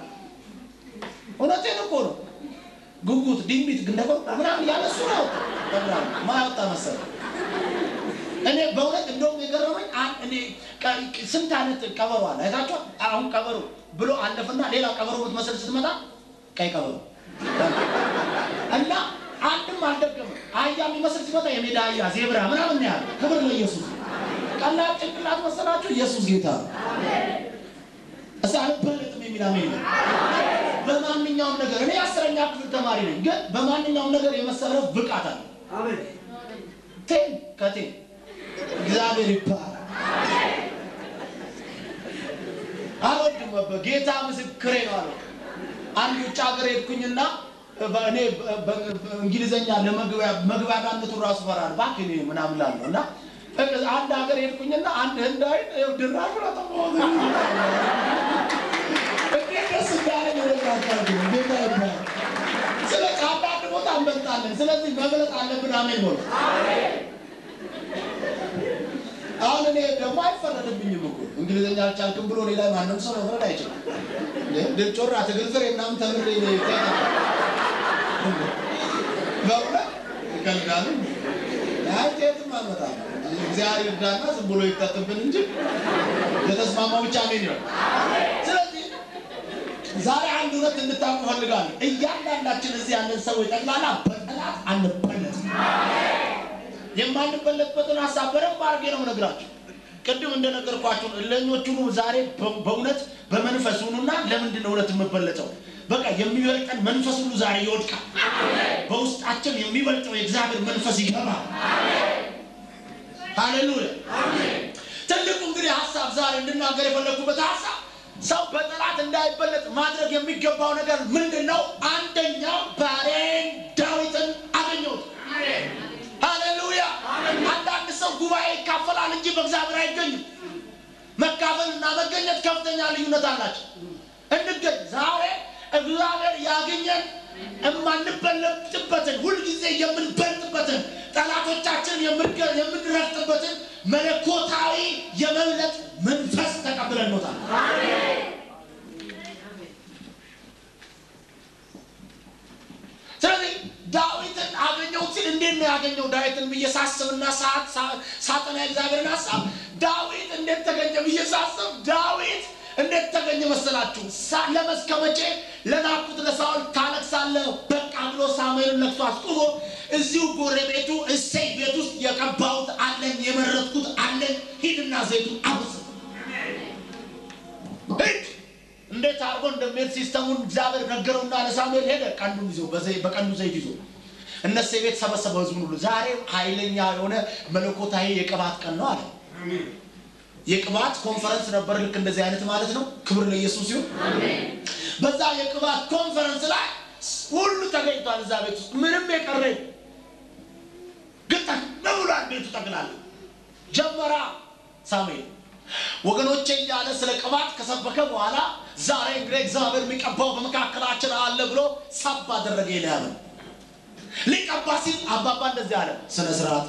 እውነቴን እኮ ነው። ጉጉት፣ ድንቢት፣ ግንደቆር ምናምን ያለሱ ነው ማያወጣ መሰለ እኔ በእውነት እንደውም የገረመኝ አን- እኔ ቀ- ስንት አይነት ቀበሮ አለ አይታችኋል? አሁን ቀበሮ ብሎ አለፍና ሌላ ቀበሮ ብትመስል ስትመጣ ቀይ ቀበሮ እና አንድም አልደገምም። አህያ የሚመስል ሲመጣ የሜዳ አህያ፣ ዜብራ ምናምን ነው ያለ። ክብር ለኢየሱስ። ቀላል ጭንቅላት መሰላችሁ? ኢየሱስ ጌታ ነው። እሳ አልበለጥም የሚል አሜን ነው። በማንኛውም ነገር እኔ አስረኛ ክፍል ተማሪ ነኝ፣ ግን በማንኛውም ነገር የመሰረፍ ብቃት አለ። ቴን ከቴን እግዚአብሔር ይባላል። አልወድም ነበር ጌታ ምስክሬ ነው አለ። አንድ ውጭ ሀገር ሄድኩኝና እኔ እንግሊዘኛ ለመግባቢያነቱ ራሱ ፈራል እባክህ እኔ ምናምን ላለሁ እና አንድ ሀገር ሄድኩኝና አንድ ህንዳዊ ድራሹ ለጠፋሁት እንዴት ደስ እንዳለኝ እነግራችኋለሁ። ጌታ ይባላል። ስለዚህ አንዳንድ ቦታ እንበልጣለን። ስለዚህ መብለጥ አለብን። አሜን በሉ። አሁን እኔ ደግሞ አይፈረድብኝም እኮ እንግሊዝኛ አልቻልክም ብሎ እኔ ላይ ማንም ሰው መፍረድ አይችልም። ድል ጮራ ትግል ፍሬ ምናምን ተምሬ እኔ በእውነት ይቀልዳሉ። አይ የትም አልመጣም። እግዚአብሔር ይርዳና ዝም ብሎ ይጠጥብን እንጂ የተስማማው ብቻ አሜን ይሆን። ስለዚህ ዛሬ አንድ እውነት እንድታውቁ እፈልጋለሁ። እያንዳንዳችን እዚህ ያለን ሰዎች ጠቅላላ በጠላት አንበለጥም። የማንበለጥበትን ሀሳብ በደንብ አድርጌ ነው የምነግራችሁ። ቅድም እንደነገርኳችሁ እለኞቹ ዛሬ በእውነት በመንፈስ ሁኑና ለምንድን ነው እውነት የምበለጠው? በቃ የሚበልጠን መንፈስ ሁሉ ዛሬ ይወድቃል። በውስጣችን የሚበልጠው የእግዚአብሔር መንፈስ ይገባል። ሃሌሉያ። ትልቁ እንግዲህ ሀሳብ ዛሬ እንድናገር የፈለግኩበት ሀሳብ ሰው በጠላት እንዳይበለጥ ማድረግ የሚገባው ነገር ምንድን ነው? አንደኛው ባሪያዬን ዳዊትን አገኘሁት። ሃሌሉያ። አንዳንድ ሰው ጉባኤ ይካፈላል እንጂ በእግዚአብሔር አይገኝም። መካፈል እና መገኘት ከፍተኛ ልዩነት አላቸው። እንገኝ ዛሬ እግዚአብሔር ያገኘን የማንበለጥበትን ሁልጊዜ የምንበልጥበትን ጠላቶቻችን የምንረግጥበትን መለኮታዊ የመብለጥ መንፈስ ተቀብለን ኖታል። ስለዚህ ዳዊትን አገኘሁት ሲል እንዴት ነው ያገኘው ዳዊትን ብዬ ሳስብና ሳጠና እግዚአብሔርን ሀሳብ ዳዊት እንዴት ተገኘ ብዬ ሳስብ ዳዊት እንዴት ተገኘ መሰላችሁ? ለመስከ መቼ ለናኩት ለሳውል ታለቅሳለህ በቃ ብሎ ሳሙኤልን ነክሶ አስቁሞ እዚሁ ጎረቤቱ እሰይ ቤት ውስጥ የቀባሁት አለኝ የመረጥኩት አለኝ ሂድና ዘይቱን አብስ ሂድ እንዴት አድርጎ እንደሚሄድ ሲስተሙን እግዚአብሔር ነገረውና ለሳሙኤል ሄደ ቀንዱን ይዞ በዘይ- በቀንዱ ዘይት ይዞ እነሱ ቤት ሰበሰበው ህዝቡን ሁሉ ዛሬ ኃይለኛ የሆነ መለኮታዊ የቅባት ቀን ነው አለ የቅባት ኮንፈረንስ ነበር ልክ እንደዚህ አይነት ማለት ነው ክብር ለኢየሱስ ይሁን በዛ የቅባት ኮንፈረንስ ላይ ሁሉ ተገኝቷል እዛ ቤት ውስጥ ምንም የቀረ የለም። ግጠን ብሏል ቤቱ ጠቅላላ ጀመራ ሳሙኤል ወገኖቼ እያለ ስለ ቅባት ከሰበከ በኋላ ዛሬ እንግዲህ እግዚአብሔር የሚቀባው በመካከላችን አለ ብሎ ሳብ አደረገ ኤልያብን ሊቀባ ሲል አባባ እንደዚህ አለ ስነ ስርዓት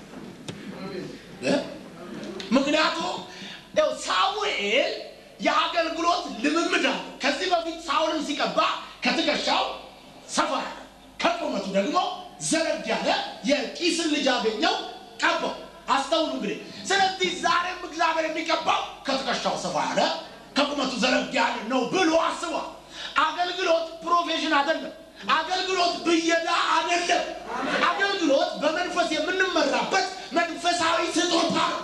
እ? ምክንያቱም ያው ሳሙኤል የአገልግሎት ልምምድ አለ ከዚህ በፊት ሳውልን ሲቀባ ከትከሻው ሰፋ ያለ ከቁመቱ ደግሞ ዘለግ ያለ የቂስን ልጅ አገኘው ቀባው አስተውሉ እንግዲህ ስለዚህ ዛሬም እግዚአብሔር የሚቀባው ከትከሻው ሰፋ ያለ ከቁመቱ ዘለግ ያለ ነው ብሎ አስቧል አገልግሎት ፕሮፌሽን አይደለም አገልግሎት ብየዳ አይደለም አገልግሎት በመንፈስ የምንመራበት መንፈሳዊ ስጦታ ነው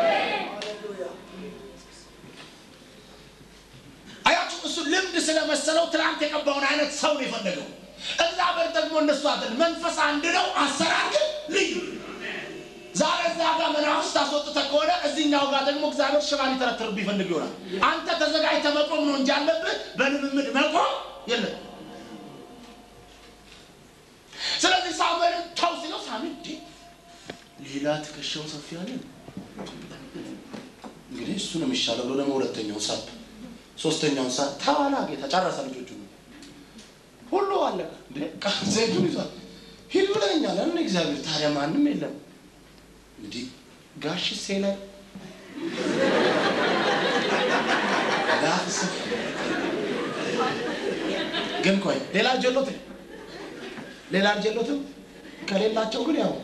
አያችሁ እሱ ልምድ ስለመሰለው ትናንት የቀባውን አይነት ሰው ነው የፈለገው እግዚአብሔር ደግሞ እነሱ አይደለም መንፈስ አንድ ነው አሰራር ግን ልዩ ዛሬ እዛ ጋር መናፍስት አስወጥተህ ከሆነ እዚህኛው ጋር ደግሞ እግዚአብሔር ሽባ ሊተረትርብህ ይፈልግ ይሆናል አንተ ተዘጋጅተህ መቆም ነው እንጂ አለብህ በልምምድ መቆም የለም ስለዚህ ሳሙኤልን ተው ሲለው ሳሙኤል እንዴ ሌላ ትከሻው ሰፊ አለ እንግዲህ እሱ ነው የሚሻለው ብሎ ደግሞ ሁለተኛው ሳብ ሶስተኛውን ሰዓት ተዋላ ጌታ ጨረሰ ልጆቹ ሁሉ አለቀ እንዴ ቃ- ዘይቱን ይዟል ሂድ ብለኛል እኔ እግዚአብሔር ታዲያ ማንም የለም እንግዲህ ጋሽ ሴ ላይ ላፍስ ግን ቆይ ሌላ ጀሎት ሌላ ጀሎትም ከሌላቸው ግን ያው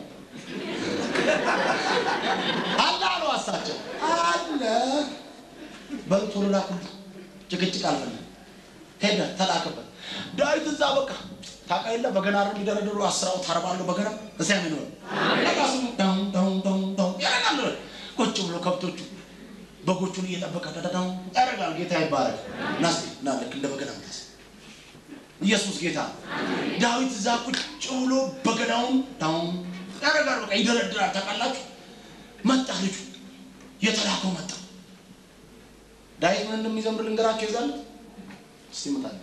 አለ አሉ አሳቸው አለ በልቶ ላኩት ጭቅጭቅ አልፈለ ሄደ ተላከበት ዳዊት እዛ በቃ ታውቃ የለ በገና አይደል የሚደረድሩ አስራው ታርባለሁ በገና እዚያ ምን ነው ራሱ ዳው ዳው ዳው ዳው ያረጋል ቁጭ ብሎ ከብቶቹ በጎቹን እየጠበቀ ደዳው ያረጋል ጌታ ይባረክ ናስ ና ልክ እንደ በገና ምታስ ኢየሱስ ጌታ ነው። ዳዊት እዛ ቁጭ ብሎ በገናውን ዳው ያረጋል በቃ ይደረድራል ታውቃላችሁ መጣ ልጁ የተላከው መጣ ዳዊት ምን እንደሚዘምር ልንገራቸው ይዛለት እስቲ ምታለ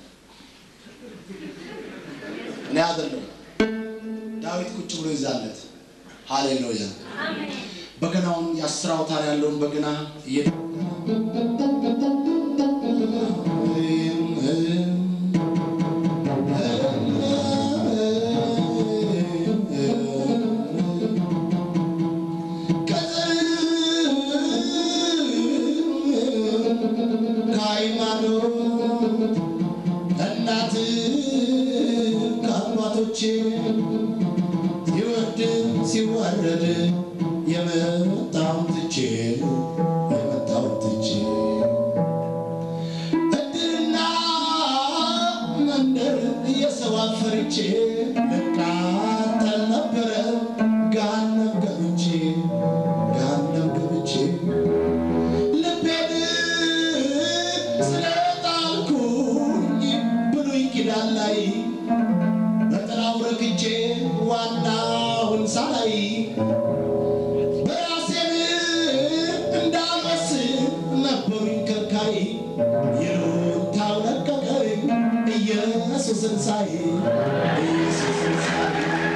እኔ አይደለም ዳዊት ቁጭ ብሎ ይዛለት ሃሌሉያ በገናውን የአስር አውታር ያለውን በገና እየ ከሃይማኖት እናት ከአባቶቼ ሲወድ ሲዋረድ የመጣውን ትቼ የመጣውን ትቼ እድርና መንደር እየሰው አፈርቼ ልቃጠል ነበረ ጋነብ ገብቼ ጋነብ ገብቼ ልቤን ስለጣልኩኝ ብሉይ ኪዳን ላይ በጥላው ረግቼ ዋናውን ሳላይ በራሴን እንዳልመስል ነበሩኝ ከልካይ ይሉኝታው ለቀቀኝ ኢየሱስን ሳይ ኢየሱስን ሳይ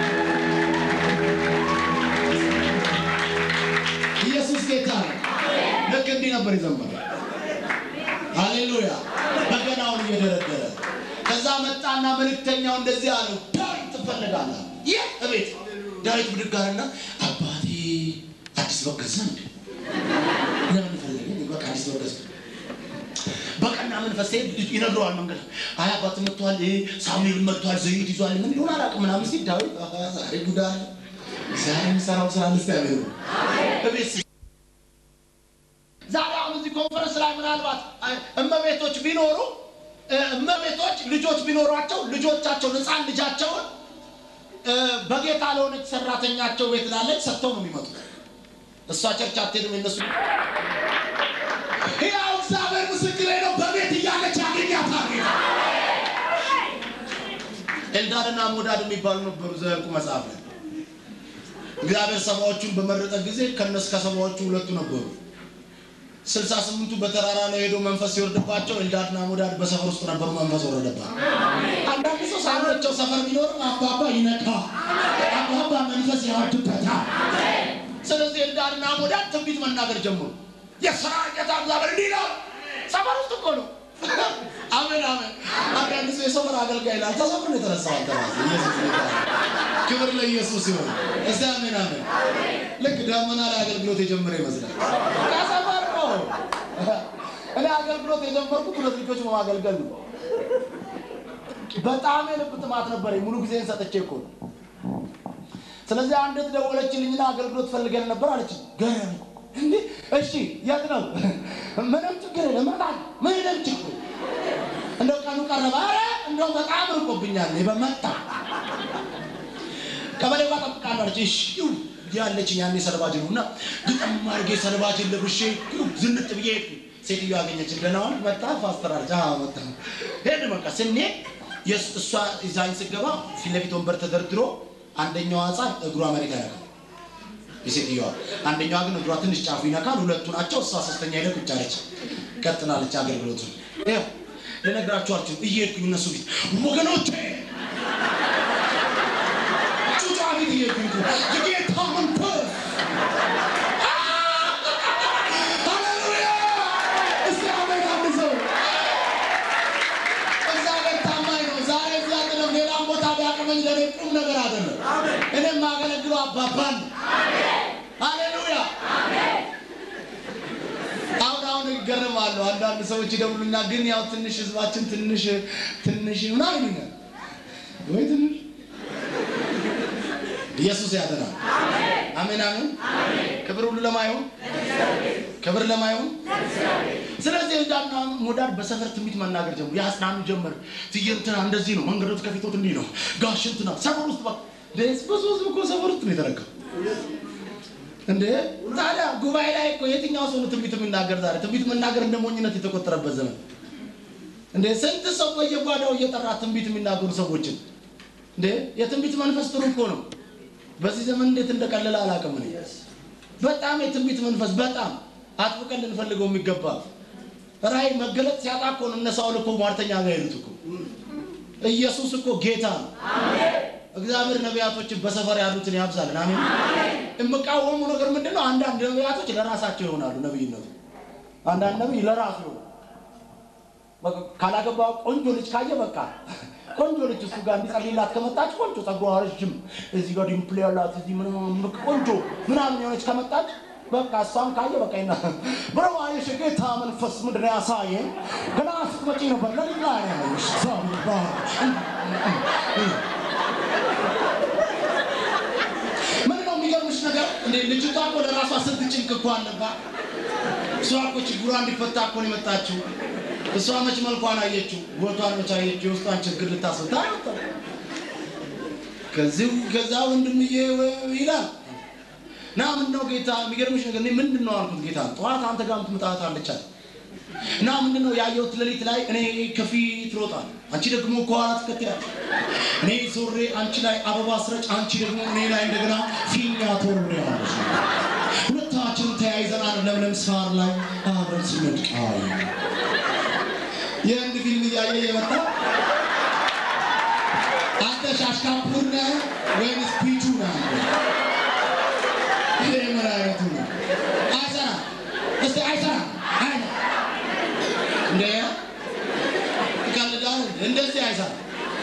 ኢየሱስ ጌታ ነው። ልክ እንዲህ ነበር የዘመረው። ሃሌሉያ በገናውን እየደረደረ ከዛ መጣና መልእክተኛው እንደዚህ አለው፣ ዳዊት ትፈልጋለህ? ይህ እቤት ዳዊት ብድግ አለና አባቴ አዲስ በግ ገዛ እንዴ? ለምን ፈለገኝ? በቃ አዲስ በግ ገዛ በቀና መንፈስ ሲሄድ ልጅ ይነግረዋል መንገድ አይ አባት መጥቷል፣ ሳሙኤል መጥቷል፣ ዘይት ይዟል፣ ምን እንደሆነ አላውቅም ምናምን ሲል ዳዊት አሃ፣ ዛሬ ጉዳይ ዛሬ የሚሰራው ስራ ልስ ያለ እቤት ሲ- ዛሬ አሁን እዚህ ኮንፈረንስ ላይ ምናልባት አ- እመቤቶች ቢኖሩ እ፣ እመቤቶች ልጆች ቢኖሯቸው ልጆቻቸውን ህፃን ልጃቸውን እ፣ በጌታ ለሆነች ሰራተኛቸው ቤት ላለች ሰጥተው ነው የሚመጡት። እሷ ቸርች አትሄድም። የነሱ ያው እግዚአብሔር ምስክሬ ነው። በቤት እያለች ያገኛታል ጌታ። ኤልዳድና ሞዳድ የሚባሉ ነበሩ ዘኍልቍ መጽሐፍ ላይ እግዚአብሔር ሰባዎቹን በመረጠ ጊዜ ከነሱ ከሰባዎቹ ሁለቱ ነበሩ። ስልሳ ስምንቱ በተራራ ላይ ሄዶ መንፈስ ሲወርድባቸው ኤልዳድና ሞዳድ በሰፈር ውስጥ ነበሩ። መንፈስ ወረደባቸው። አንዳንድ ሰው ሳይኖቸው ሰፈር ቢኖርም አባባ ይነካ አባባ መንፈስ ያወድበታል። ስለዚህ ኤልዳድና ሞዳድ ትንቢት መናገር ጀመሩ። የስራ ጌታ እግዚአብሔር እንዲህ ነው። ሰፈር ውስጥ እኮ ነው። አሜን አሜን። አንዳንድ ሰው የሰፈር አገልጋይ ይላል። ተሰፍር ነው የተነሳው። አንተ ራስህ ኢየሱስ ጌታ ነው። ክብር ለኢየሱስ ይሁን። እስቲ አሜን አሜን። ልክ ደመና ላይ አገልግሎት የጀመረ ይመስላል። ከሰፈር ነው። እኔ አገልግሎት የጀመርኩት ሁለት ልጆች በማገልገል ነው። በጣም የልብ ጥማት ነበረኝ። ሙሉ ጊዜን ሰጥቼ እኮ ነው። ስለዚህ አንዲት ደወለችልኝና አገልግሎት ፈልገን ነበር አለች። ገረም እንዴ እሺ፣ የት ነው? ምንም ችግር የለም እመጣለሁ። ምንም ችግር እንደው ቀኑ ቀረበ። ኧረ እንደው በጣም ርቆብኛል። እኔ በመጣ ቀበሌ ጋር ጠብቃለሁ አለች። እሺ ይሁን ያለችኝ ያኔ ሰልባጅ ነው እና ግጥም አድርጌ ሰልባጅን ለብሼ ይሁን ዝንጥ ብዬ ሄድኩኝ። ሴትዮ አገኘችን። ደህና ዋል መጣ ፓስተር አለች። አዎ መጣ ሄድ በቃ ስንሄድ የስ- እሷ ይዛኝ ስገባ ፊት ለፊት ወንበር ተደርድሮ አንደኛዋ ህፃን እግሯ መሬት አያውቅም የሴትዮዋ አንደኛዋ ግን እግሯ ትንሽ ጫፉ ይነካል። ሁለቱ ናቸው። እሷ ሶስተኛ ሄደ ቁጭ አለች። ቀጥላለች አገልግሎቱን። ይኸው ልነግራችሁ አልችልም። እየሄድኩኝ እነሱ ፊት ወገኖቼ ጩጫ ፊት እየሄድኩኝ እኮ የጌታ መንፈስ ሃሌሉያ! እስቲ አሜን አንድ ሰው እግዚአብሔር ታማኝ ነው። ዛሬ እዚህ አይደለም ሌላም ቦታ ቢያቅመኝ ለእኔ ቁም ነገር አይደለም። እኔ የማገለግለው አባባን ነው። ሃሌሉያ! አሁን አሁን ይገርማሉ። አንዳንድ ሰዎች ይደውሉኛ፣ ግን ያው ትንሽ ህዝባችን ትንሽ ትንሽ ምናምን ይሉኛል። ወይ ትንሽ ኢየሱስ ያድናል። አሜን አሜን። ክብር ሁሉ ለማይሆን ክብር ለማይሆን ስለዚህ ኤልዳድና ሞዳድ በሰፈር ትንቢት መናገር ጀመሩ። ያጽናኑ ጀመር። ትዬ እንትና እንደዚህ ነው፣ መንገዶች ከፊቶት እንዲህ ነው፣ ጋሽ እንትና ሰፈር ውስጥ በቃ ደስ ብዙ ህዝብ እኮ ሰፈር ውስጥ ነው የተረከው። እንዴ ታዲያ ጉባኤ ላይ እኮ የትኛው ሰው ነው ትንቢት የሚናገር? ዛሬ ትንቢት መናገር እንደ ሞኝነት የተቆጠረበት ዘመን እንዴ! ስንት ሰው በየጓዳው እየጠራ ትንቢት የሚናገሩ ሰዎችን እንዴ! የትንቢት መንፈስ ጥሩ እኮ ነው። በዚህ ዘመን እንዴት እንደቀለለ አላውቅም እኔ። በጣም የትንቢት መንፈስ በጣም አጥብቀን ልንፈልገው የሚገባ ራእይ መገለጥ ሲያጣ እኮ ነው እነ ሳውል እኮ ሟርተኛ ጋር ሄዱት እኮ። ኢየሱስ እኮ ጌታ ነው። እግዚአብሔር ነቢያቶችን በሰፈር ያሉትን ያብዛልን። አሜን። የምቃወሙ ነገር ምንድን ነው? አንዳንድ ነቢያቶች ለራሳቸው ይሆናሉ። ነቢይነቱ አንዳንድ ነቢይ ለራሱ ይሆናል። በቃ ካላገባ ቆንጆ ልጅ ካየ በቃ ቆንጆ ልጅ እሱ ጋር እንዲጸልይላት ከመጣች ቆንጆ ጸጉሯ ረዥም እዚህ ጋር ዲምፕል ያላት እዚህ ምናምን በቃ ቆንጆ ምናምን የሆነች ከመጣች በቃ እሷም ካየ በቃ ይና ብረው አየሽ ጌታ መንፈስ ምንድን ነው ያሳየኝ ገና ስትመጪ ነበር ለሊት ላይ ነው ያየሽ እግዚአብሔር ይባረክ። ምን ነው የሚገርምሽ ነገር እንዴ ልጅቷ እኮ ለራሷ ስንት ጭንቅ እኮ አለባት። እሷ እኮ ችግሯ እንዲፈታ እኮ ነው የመጣችው። እሷ መች መልኳን አየችው፣ ቦቷን መች አየችው፣ የውስጧን ችግር ልታስወጣ አይወጣም። ከዚህ ከዛ ወንድምዬ ይላል ና ምን ነው ጌታ የሚገርምሽ ነገር እኔ ምንድን ነው አልኩት ጌታ ጠዋት አንተ ጋር ምትመጣት አለቻት እና ምንድን ነው ያየሁት ሌሊት ላይ እኔ ከፊት ሮጣል አንቺ ደግሞ ከኋላ ትከተያለሽ እኔ ዞሬ አንቺ ላይ አበባ ስረጭ አንቺ ደግሞ እኔ ላይ እንደገና ፊኛ ትወርውሪያለሽ ሁለታችንም ተያይዘን አንድ ለምለም ሳር ላይ አብረን ስንቃይ የህንድ ፊልም እያየ የመጣ አንተ ሻሽካፑር ነህ ወይንስ ፒቹ ነህ? ይሄ ምን አይነቱ ነው? አይሰራም። እስቲ አይሰራም። አይ እንደ ይቀልዳል። እንደዚህ አይሰራም።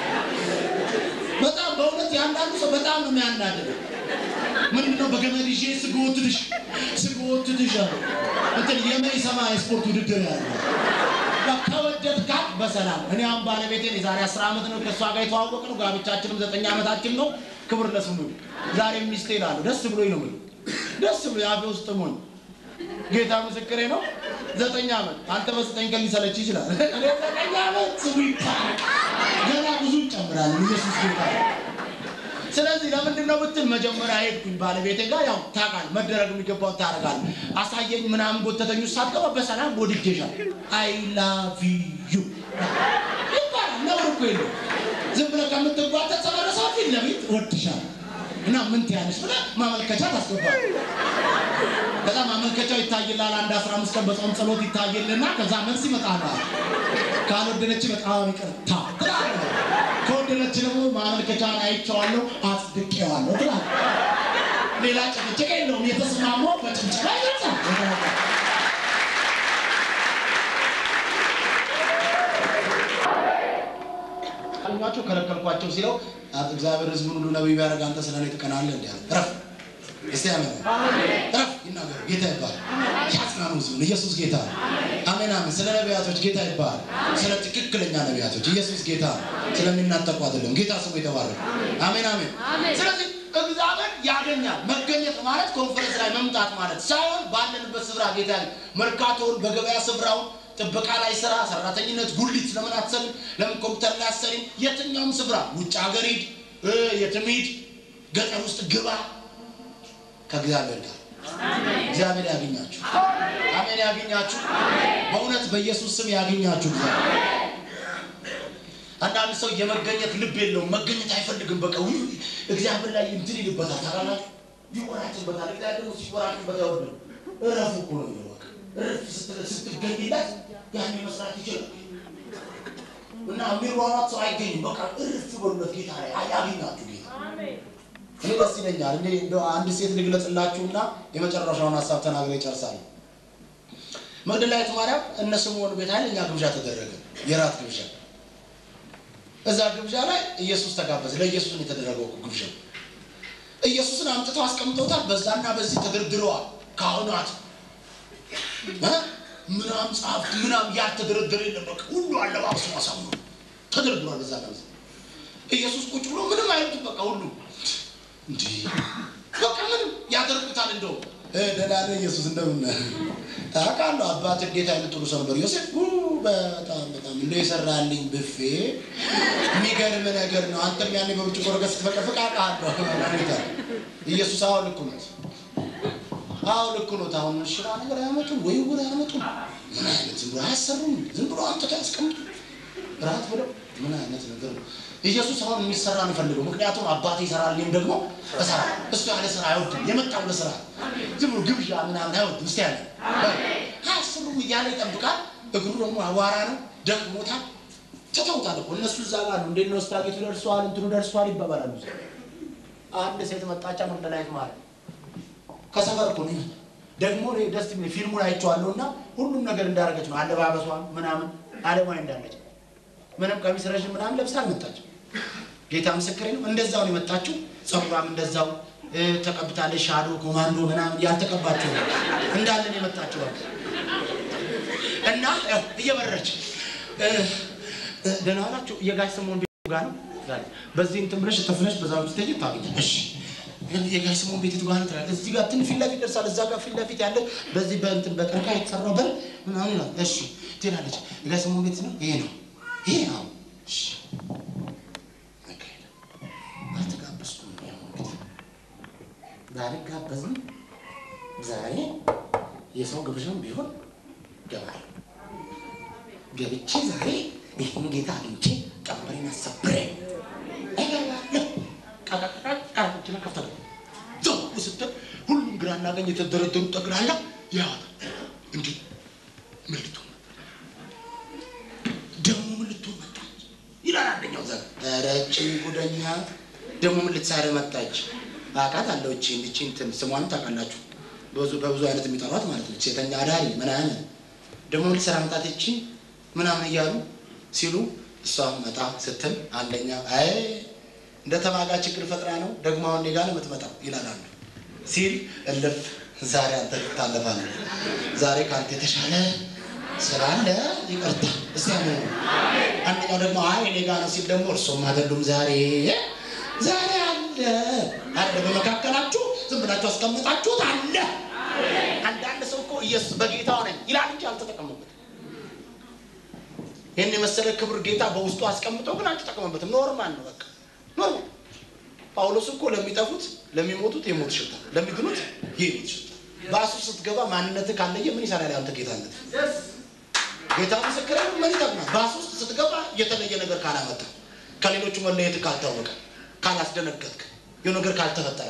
በጣም በእውነት የአንዳንዱ ሰው በጣም ነው የሚያናድደው። ምንድን ነው በገመድ ይዤ ስጎትትሽ ስጎትትሽ አለ እንትን የመይሰማ የስፖርት ውድድር ያለ ከወደድካት በሰላም እኔ አሁን ባለቤቴን የዛሬ አስር ዓመት ነው ከእሷ ጋር የተዋወቅ ነው። ጋብቻችንም ዘጠኝ ዓመታችን ነው። ክብር ለስሙ ይሁን። ዛሬ ሚስቴ እላለሁ። ደስ ብሎኝ ነው የምልህ። ደስ ብሎ የአፌ ውስጥ ሞኝ ጌታ ምስክሬ ነው። ዘጠኝ ዓመት አንተ በዘጠኝ ቀን ሊሰለች ይችላል። እኔ ዘጠኝ ዓመት ስሙ ይባላል። ገና ብዙ እንጨምራለን። ኢየሱስ ጌታ ነው። ስለዚህ ለምንድን ነው ብትል መጀመሪያ ሄድኩኝ ባለቤቴ ጋር ያው ታውቃለህ መደረግ የሚገባውን ታደርጋለህ አሳየኝ ምናምን ጎተተኝ ውስጥ ሳትገባ በሰላም ወድጄሻል አይ ላቭ ዩ ይባላል ነውር እኮ የለውም ዝም ብለህ ከምትጓተት ተመለሰው ፊት ለፊት እወድሻለሁ እና ምን ትያለሽ ብለህ ማመልከቻ ታስገባለህ ከዛ ማመልከቻው ይታይላል አንድ አስራ አምስት ቀን በጾም ጸሎት ይታይልና ከዛ መልስ ይመጣላል ካልወደደች በጣም ይቅርታ ትላለህ ከወደደች ደግሞ ማመልከቻን አይቼዋለሁ አጽድቄዋለሁ ትላለህ ሌላ ጭቅጭቅ የለውም የተስማማው በጭብጨባ ይገልጻል አልኟቸው ከለከልኳቸው ሲለው እግዚአብሔር ህዝቡን ሁሉ ነቢይ ቢያደርግ አንተ ስለ እኔ ትቀናለህ እንዲ አለ ረፍ እስቲ አሜን ረፍ ይናገሩ ጌታ ይባል ያጽናኑ ህዝቡን ኢየሱስ ጌታ ነው አሜን አሜን ስለ ነቢያቶች ጌታ ይባል ስለ ትክክለኛ ነቢያቶች ኢየሱስ ጌታ ነው ስለሚናጠቁ አይደለም ጌታ ስሙ የተባረከ አሜን አሜን ስለዚህ እግዚአብሔር ያገኛል መገኘት ማለት ኮንፈረንስ ላይ መምጣት ማለት ሳይሆን ባለንበት ስፍራ ጌታ መርካቶውን በገበያ ስፍራውን ጥበቃ ላይ ስራ፣ ሰራተኝነት፣ ጉሊት ለምን አትሰሪም? ለምን ኮምፒውተር ላይ አትሰሪም? የትኛውም ስፍራ ውጭ ሀገር ሂድ፣ የትም ሂድ፣ ገጠር ውስጥ ግባ፣ ከእግዚአብሔር ጋር እግዚአብሔር ያገኛችሁ። አሜን። ያገኛችሁ በእውነት በኢየሱስ ስም ያገኛችሁ እግዚአብሔር። አንዳንድ ሰው የመገኘት ልብ የለውም፣ መገኘት አይፈልግም። በቃ ውይ እግዚአብሔር ላይ እንትን ይልበታል፣ ታውቃላችሁ፣ ይወራጭበታል። እግዚአብሔር ደግሞ ሲወራጭበት አይወድም። እረፉ እኮ ነው የሚለው በቃ እረፍ ስትገኝለት ያን መስራት ይችላል እና የሚሯሯጥ ሰው አይገኝም። በቃ እርፍ በሉለት ጌታ ላይ አያገኛችሁ ጌታ እኔ ደስ ይለኛል። እኔ እንደው አንድ ሴት ልግለጽላችሁና የመጨረሻውን ሀሳብ ተናግሬ ይጨርሳል። መግደላዊት ማርያም እነ ስምዖን ቤት ኃይለኛ ግብዣ ተደረገ፣ የራት ግብዣ። እዛ ግብዣ ላይ ኢየሱስ ተጋበዘ። ለኢየሱስ ነው የተደረገው እኮ ግብዣው። ኢየሱስን አምጥተው አስቀምጠውታል። በዛና በዚህ ተደርድረዋል ካህናት ምናም ጸሐፍት ምናም ያልተደረደረ የለም። በቃ ሁሉ አለባበሱ አሳምሮ ተደርድሯል። በዛ ጋር ኢየሱስ ቁጭ ብሎ ምንም አይሉትም። በቃ ሁሉ እንዲህ በቃ ምንም ያደርጉታል። እንደው ደህና ነህ ኢየሱስ እንደምን አውቃለሁ አባት እንዴት አይነት ጥሩ ሰው ነበር ዮሴፍ በጣም በጣም እንደ የሰራልኝ ብፌ የሚገርም ነገር ነው። አንተም ያኔ በብርጭቆ ወረቀት ስትፈቀፍቅ አውቃለሁ። ኢየሱስ አሁን ልኩ ነው አዎ ልክ ነው። አሁን ሽራ ነገር አያመጡም ወይ ውር አያመጡም። ምን አይነት ዝም ብሎ አያሰሩም። ዝም ብሎ አምጥተው ያስቀምጡ ራት ብለው ምን አይነት ነገር ነው። ኢየሱስ አሁን የሚሰራ ነው ፈልገው። ምክንያቱም አባቴ ይሰራል፣ እኔም ደግሞ እሰራ። እሱ ያለ ስራ አይወድም። የመጣው ለስራ ዝም ብሎ ግብዣ ምናምን አይወድም። እስቲ ያለ አያሰሩም እያለ ይጠብቃል። እግሩ ደግሞ አቧራ ነው፣ ደክሞታል። ትተውታል እኮ እነሱ እዛ ጋር ነው። እንዴት ነው ስታጌቱ ደርሷል፣ እንትኑ ደርሷል ይባባላሉ። አንድ ሴት መጣቻ መግደላዊት ማለት ከሰፈር እኮ ነው ደግሞ እኔ ደስ የሚል ፊልሙን አይቼዋለሁ እና ሁሉም ነገር እንዳደረገች ነው አለባበሷን ምናምን አለማዊ እንዳለች ምንም ቀሚስ ረዥም ምናምን ለብሳ አልመጣችም ጌታ ምስክሬ ነው እንደዛው ነው የመጣችው ጸጉሯም እንደዛው ተቀብታለች ሻዶ ኮማንዶ ምናምን ያልተቀባችው እንዳለ ነው የመጣችው እና ያው እየበረች ደህና ዋላችሁ የጋሽ ስምኦን ቤት ጋር ነው በዚህ እንትን ብለሽ ተፍለሽ በዛ ውስጥ ተጅ ታገኛለሽ የጋሽ ስምኦን ቤት ጋር ትላለህ። እዚህ ጋር ትን ፊት ለፊት ደርሳል። እዛ ጋር ፊት ለፊት ያለ በዚህ በእንትን በቀርከሃ የተሰራው በር ምናምን ይላል። እሺ ትላለች። የጋሽ ስምኦን ቤት ነው ይሄ ነው ይሄ ነው። እሺ አልተጋበዝኩም። ያው እንግዲህ ባልጋበዝም ዛሬ የሰው ግብዣም ቢሆን ገባለሁ። ገብቼ ዛሬ ይህን ጌታ አግኝቼ ቀንበሬን አሰብሬ እገባለሁ። ቃራችን ከፍተ ዘው ስትል ሁሉም ግራና ቀኝ የተደረደሩ ጠቅላላ ያዋታል። እንዲህ ምን ልትሆን ደግሞ ምን ልትሆን መጣች ይላል አንደኛው ዘር ረጭ ጉደኛ ደግሞ ምን ልትሳረ መጣች አቃት አለው እቺ እቺ እንትን ስሟን ታውቃላችሁ በብዙ በብዙ አይነት የሚጠሯት ማለት ነው ሴተኛ አዳሪ ምናምን ደግሞ ምን ልትሰራ መጣት እቺ ምናምን እያሉ ሲሉ እሷ መጣ ስትል አንደኛ አይ እንደ ተማጋ ችግር ፈጥራ ነው ደግሞ አሁን እኔ ጋር ነው የምትመጣው ይላል አንዱ ሲል እልፍ ዛሬ አንተ ትታለፋለህ ዛሬ ከአንተ የተሻለ ስላለ ይቅርታ እስቲ ያለ አንደኛው ደግሞ አይ እኔ ጋር ነው ሲል ደግሞ እርሶም አይደሉም ዛሬ ዛሬ አለ አለ በመካከላችሁ ዝም ብላችሁ አስቀምጣችሁት አለ አንዳንድ ሰው እኮ ኢየሱስ በጌታው ነኝ ይላል እንጂ አልተጠቀመበት ይህን የመሰለ ክብር ጌታ በውስጡ አስቀምጠው ግን አልተጠቀመበትም ኖርማል ነው በቃ ኖርማል ጳውሎስ እኮ ለሚጠፉት ለሚሞቱት የሞት ሽታ ለሚድኑት የህይወት ሽታ ባሱ ስትገባ ማንነትህ ካለየ ምን ይሰራል ያንተ ጌታነት ጌታ ምስክር ምን ይጠቅማል ባሱ ውስጥ ስትገባ የተለየ ነገር ካላመጣ ከሌሎቹ መለየት ካልታወቀ ካላስደነገጥክ የሆነ ነገር ካልተፈጠረ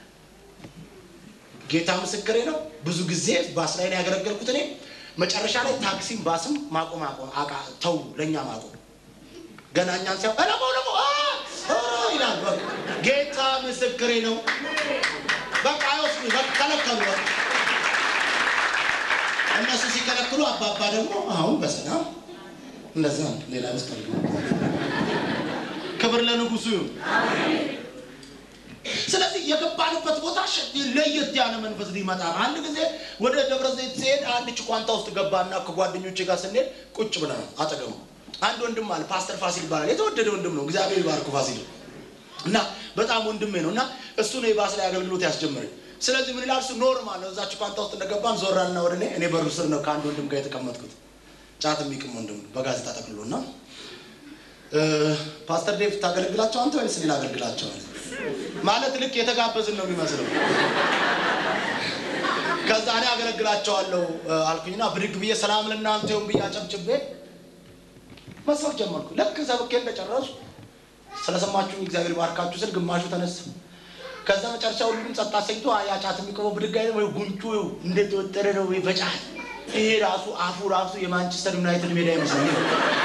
ጌታ ምስክሬ ነው ብዙ ጊዜ ባስ ላይ ነው ያገለገልኩት እኔ መጨረሻ ላይ ታክሲም ባስም ማቆም አቆም አቃ ተው ለእኛ ማቆም ገና እኛን ሲያው ለሞ ለሞ ይላል በቃ ጌታ ምስክሬ ነው በቃ አይወስዱ በቃ ከለከሉ በቃ እነሱ ሲከለክሉ አባባ ደግሞ አሁን በሰላም እንደዛ ነው ሌላ ውስጥ ክብር ለንጉሱ ይሁን ስለዚህ የገባንበት ቦታ ሸ- ለየት ያለ መንፈስ ሊመጣ ነው። አንድ ጊዜ ወደ ደብረ ዘይት ሲሄድ አንድ ጭቋንታ ውስጥ ገባና ከጓደኞቼ ጋር ስንሄድ ቁጭ ብለናል አጠገቡ አንድ ወንድም አለ ፓስተር ፋሲል ይባላል የተወደደ ወንድም ነው እግዚአብሔር ይባርኩ ፋሲል እና በጣም ወንድሜ ነው እና እሱ ነው የባስ ላይ አገልግሎት ያስጀመረኝ ስለዚህ ምን ይላል እሱ ኖርማል ነው እዛ ጭቋንታ ውስጥ እንደገባን ዞራልና ወደ እኔ እኔ በሩ ስር ነው ከአንድ ወንድም ጋር የተቀመጥኩት ጫት የሚቅም ወንድም ነው፣ በጋዜጣ ጠቅልሎ እና እ፣ ፓስተር ዴቭ ታገለግላቸው አንተ ወይስ ሌላ አገልግላቸው አለ ማለት ልክ የተጋበዝን ነው የሚመስለው ከዛ እኔ አገለግላቸዋለሁ እ፣ አልኩኝና ብድግ ብዬ ሰላም ለእናንተ ይሁን ብዬ አጨብጭቤ መስበክ ጀመርኩ ልክ ሰብኬ እንደጨረሱ ስለሰማችሁኝ እግዚአብሔር ባርካችሁ ስል ግማሹ ተነሳ ከዛ መጨረሻ ሁሉም ጸጥ አሰኝቶ ያ ጫት የሚቆመው ብድግ አይልም ወይ ጉንጩ እንደተወጠረ ነው ወይ በጫት ይሄ ራሱ አፉ ራሱ የማንቸስተር ዩናይትድ ሜዳ ይመስላል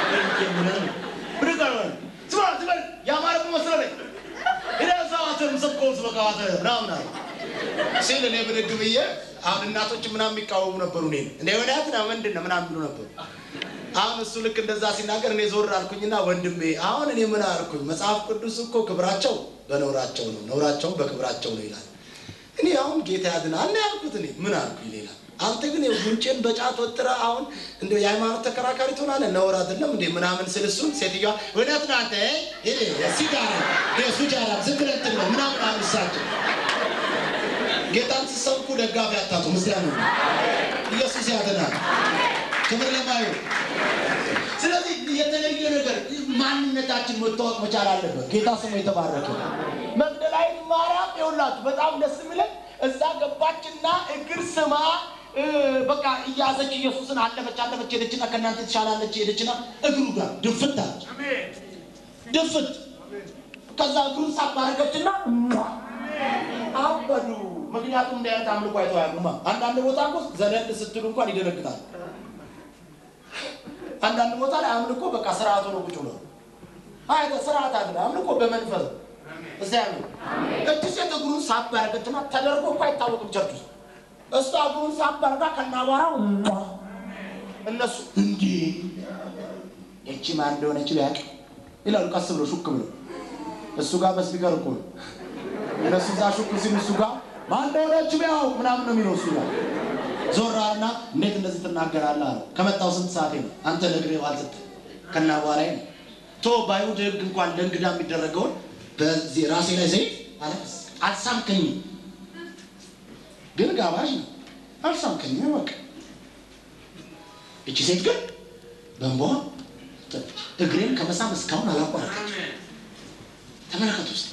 ብድግ አይሆንም ስማ ትበል የአማረ መስለኝ እዛዋትም ሰብኮስ በቃዋት ምናምን አለ ሲል እኔ ብድግ ብዬ አሁን እናቶች ምናምን የሚቃወሙ ነበሩ እኔን እንደ ወዳት ነው ምንድን ነው ምናምን ብሎ ነበሩ አሁን እሱ ልክ እንደዛ ሲናገር እኔ ዞር አልኩኝና ወንድሜ አሁን እኔ ምን አልኩኝ መጽሐፍ ቅዱስ እኮ ክብራቸው በነውራቸው ነው ነውራቸውም በክብራቸው ነው ይላል እኔ አሁን ጌታ ያድናል ነው ያልኩት እኔ ምን አልኩኝ ሌላ አንተ ግን ጉንጭን በጫት ወጥረ አሁን እንደ የሃይማኖት ተከራካሪ ትሆናለህ ነውር አይደለም እንዴ ምናምን ስል እሱን ሴትዮዋ እውነት ነው አንተ ሲጋራ ሱጃራ ዝም ብለህ እንትን ነው ምናምን አሉ እሳቸው ጌታን ስትሰብኩ ደጋፊ አታጡ ምስጋና ነው ኢየሱስ ያድናል ክብር ለማየው ስለዚህ የተለየ ነገር ማንነታችን መታወቅ መቻል አለበት ጌታ ስሙ የተባረከ መግደላዊት ማርያም ይኸውላችሁ በጣም ደስ የሚለን እዛ ገባችና እግር ስማ እ፣ በቃ እያዘች ኢየሱስን አለፈች አለፈች ሄደችና ከእናንተ ትሻላለች ሄደችና እግሩ ጋር ድፍት አለች ድፍት ከዛ እግሩን ሳባረገችና አበዱ ምክንያቱም እንዲህ አይነት አምልኮ አይተው አያውቁማ አንዳንድ ቦታ እኮ ዘለል ስትሉ እንኳን ይደነግጣል አንዳንድ ቦታ ላይ አምልኮ በቃ ስርዓቱ ነው ቁጭ ብሎ አይተ ስርዓት አለ አምልኮ በመንፈስ እስቲ አሜን እቺ ሴት እግሩን ሳብ ያደረገችና ተደርጎ እኮ አይታወቅም ቸርች ውስጥ እሷ እግሩን ሳብ አድርጋ ከናቧራው እነሱ እንዲህ እቺ ማን እንደሆነች ቢያውቅ ይላሉ ቀስ ብሎ ሹክ ብሎ እሱ ጋር በስፒከር እኮ ነው እነሱ እዛ ሹክ ሲሉ እሱ ጋር ማን እንደሆነች ቢያውቅ ምናምን ነው የሚለው እሱ ጋር ዞራና እንዴት እንደዚህ ትናገራለህ አለው። ከመጣው ስንት ሰዓቴ ነው አንተ ነግሬው አልሰጠ ከና በኋላ ነው ቶ በአይሁድ ሕግ እንኳን ለእንግዳ የሚደረገውን በዚህ ራሴ ላይ ዘይት አለቀስ አልሳምከኝም፣ ግን ጋባዥ ነው አልሳምከኝም። በቃ እቺ ሴት ግን በእንባዋ ጠጣች። እግሬን ከመሳም እስካሁን አላቋረጠች። ተመለከቱ ውስጥ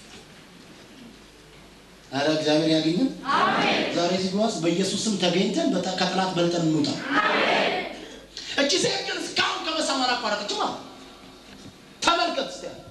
አረ እግዚአብሔር ያገኘን። ዛሬ ሲጓዝ በኢየሱስ ስም ተገኝተን በጣ- ከጠላት በልጠን እንውጣ። እቺ ሴት ግን እስካሁን ከመሳም አላቋረጠችም። አለ ተመልከት እስቲ አለ።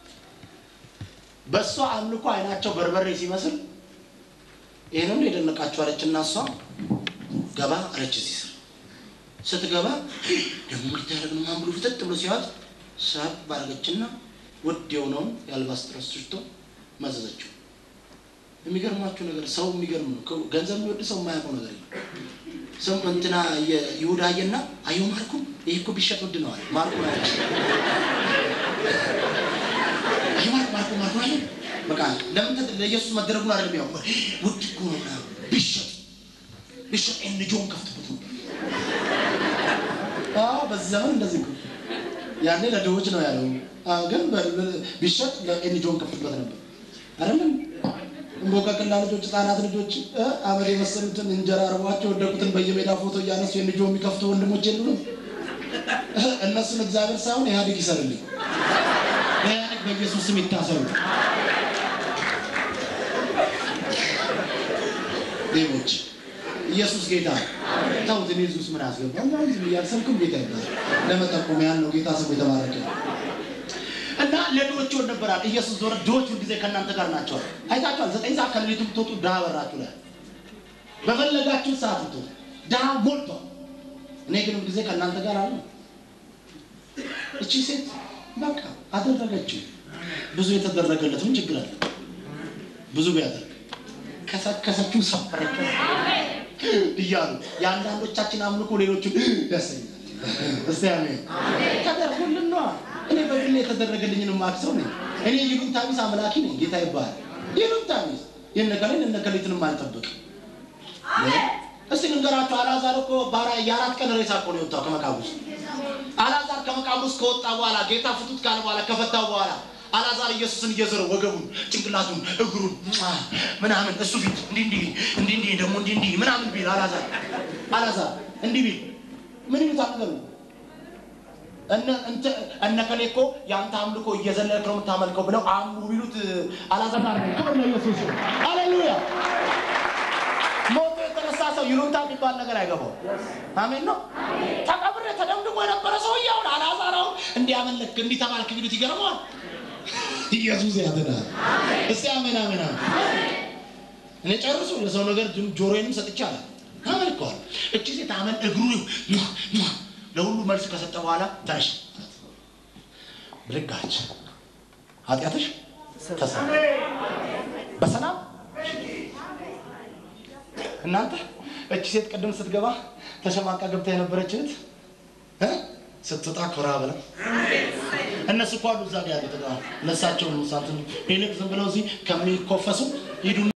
በእሷ አምልኮ አይናቸው በርበሬ ሲመስል ይህንም የደነቃቸው አለችና እሷ ገባ አለች። እዚህ ስር ስትገባ ደግሞ ልታደርግ ነው ማን ብሎ ፍጥጥ ብሎ ሲያወጥ ሳብ ባረገችና ውድ የሆነውን የአልባስጥሮስ ሽቶ መዘዘችው። የሚገርማችሁ ነገር ሰው የሚገርም ነው። ከ- ገንዘብ የሚወድ ሰው የማያውቀው ነገር የለም። ሰው እንትና ይሁዳ አየና አየሁ ማርኩ ይህ እኮ ቢሸጥ ውድ ነው አለ። ማርኩ አለ አየሁ ማርኩ ማርኩ ማርኩ አለ። በቃ ለምን ተ- ለኢየሱስ መደረጉን አይደለም ያው ውድ እኮ ነው ምናምን ቢሸጥ ቢሸጥ ኤንጆን ከፍትበት ነው። አዎ በዚህ ዘመን እንደዚህ እኮ ያኔ ለድሆች ነው ያለው። አዎ ግን በ- በ- ቢሸጥ ለኤንጆን ከፍትበት ነበር አይደለም እንቦቀቅላ ልጆች ህጻናት ልጆች እ አመድ የመሰሉትን እንጀራ አርቧቸው ወደቁትን በየሜዳ ፎቶ እያነሱ የልጆ የሚከፍቱ ወንድሞች የሉንም? እ እነሱን እግዚአብሔር ሳይሆን ኢህአዴግ ይሰርልኝ። ኢህአዴግ በኢየሱስ ስም ይታሰሩ። ሌቦች ኢየሱስ ጌታ ነው። ተውት፣ እኔ እዚህ ውስጥ ምን አስገባ ዝም እያልሰብክም ጌታ ይባላል። ለመጠቆም ያለው ጌታ ስሙ የተባረከ ነው። እና ለድሆች ወድ ነበራል ኢየሱስ ዞረ። ድሆች ሁልጊዜ ከእናንተ ጋር ናቸዋል። አይታችኋል። ዘጠኝ ሰዓት ከሌሊቱ ብትወጡ ድሃ በራችሁ ላይ በፈለጋችሁ ሰዓት ብትወጡ ድሃ ሞልቷል። እኔ ግን ሁልጊዜ ከእናንተ ጋር አለ። እቺ ሴት በቃ አደረገችው። ብዙ የተደረገለት ምን ችግር አለ? ብዙ ቢያደርግ ከሰከሰችው ሰፈረችው እያሉ የአንዳንዶቻችን አምልኮ ሌሎቹን ያሰኛል። እስቲ አሜን። ተደርጎልን ነዋ። እኔ በግሌ የተደረገልኝን ማክሰው ነኝ። እኔ ይሉኝታ ቢስ አምላኪ ነኝ። ጌታ ይባላል። ይሉኝታ ቢስ የነገሌን እነገሌትንም አልጠብቅም። እስቲ ልንገራችሁ፣ አልዓዛር እኮ ባራ- የአራት ቀን ሬሳ እኮ ነው የወጣው ከመቃብር ውስጥ። አልዓዛር ከመቃብር ውስጥ ከወጣ በኋላ ጌታ ፍቱት ካለ በኋላ ከፈታው በኋላ አልዓዛር ኢየሱስን እየዞረ ወገቡን፣ ጭንቅላቱን፣ እግሩን ሟ፣ ምናምን እሱ ፊት እንዲህ እንዲህ እንዲህ እንዲህ ደግሞ እንዲህ እንዲህ ምናምን ቢል አልዓዛር አልዓዛር እንዲህ ቢል ምን ይሉታል ነገሩ? እነ እንተ- እነ ከሌ እኮ የአንተ አምልኮ እየዘለልክ ነው የምታመልከው ብለው አምሩ ቢሉት አልዓዛር ነው። ክብር ለኢየሱስ ይሁን። ሃሌሉያ ሞቶ የተነሳ ሰው ይሉንታ የሚባል ነገር አይገባው። አሜን ነው። ተቀብሬ ተደምድሞ የነበረ ሰውዬ አሁን አልዓዛር አሁን እንዲያመለክ እንዲተባልክ ቢሉት ይገርመዋል። ኢየሱስ ያድናል። እስቲ አሜን አሜን አሜን። እኔ ጨርሱ ለሰው ነገር ጆ- ጆሮዬንም ሰጥቻለሁ። አመልከዋል። እቺ ሴት አመን እግሩ ሟ፣ ሟ ለሁሉ መልስ ከሰጠ በኋላ ተነሽ ብልጋች ኃጢአትሽ ተሰ በሰላም እናንተ እቺ ሴት ቅድም ስትገባ ተሸማቃ ገብታ የነበረች እህት እ? ስትወጣ ኮራ ብላ እነሱ እኮ አሉ እዛ ጋር ያሉት እነሳቸውን ሳንትን ይልቅ ዝም ብለው እዚህ ከሚኮፈሱ ሂዱ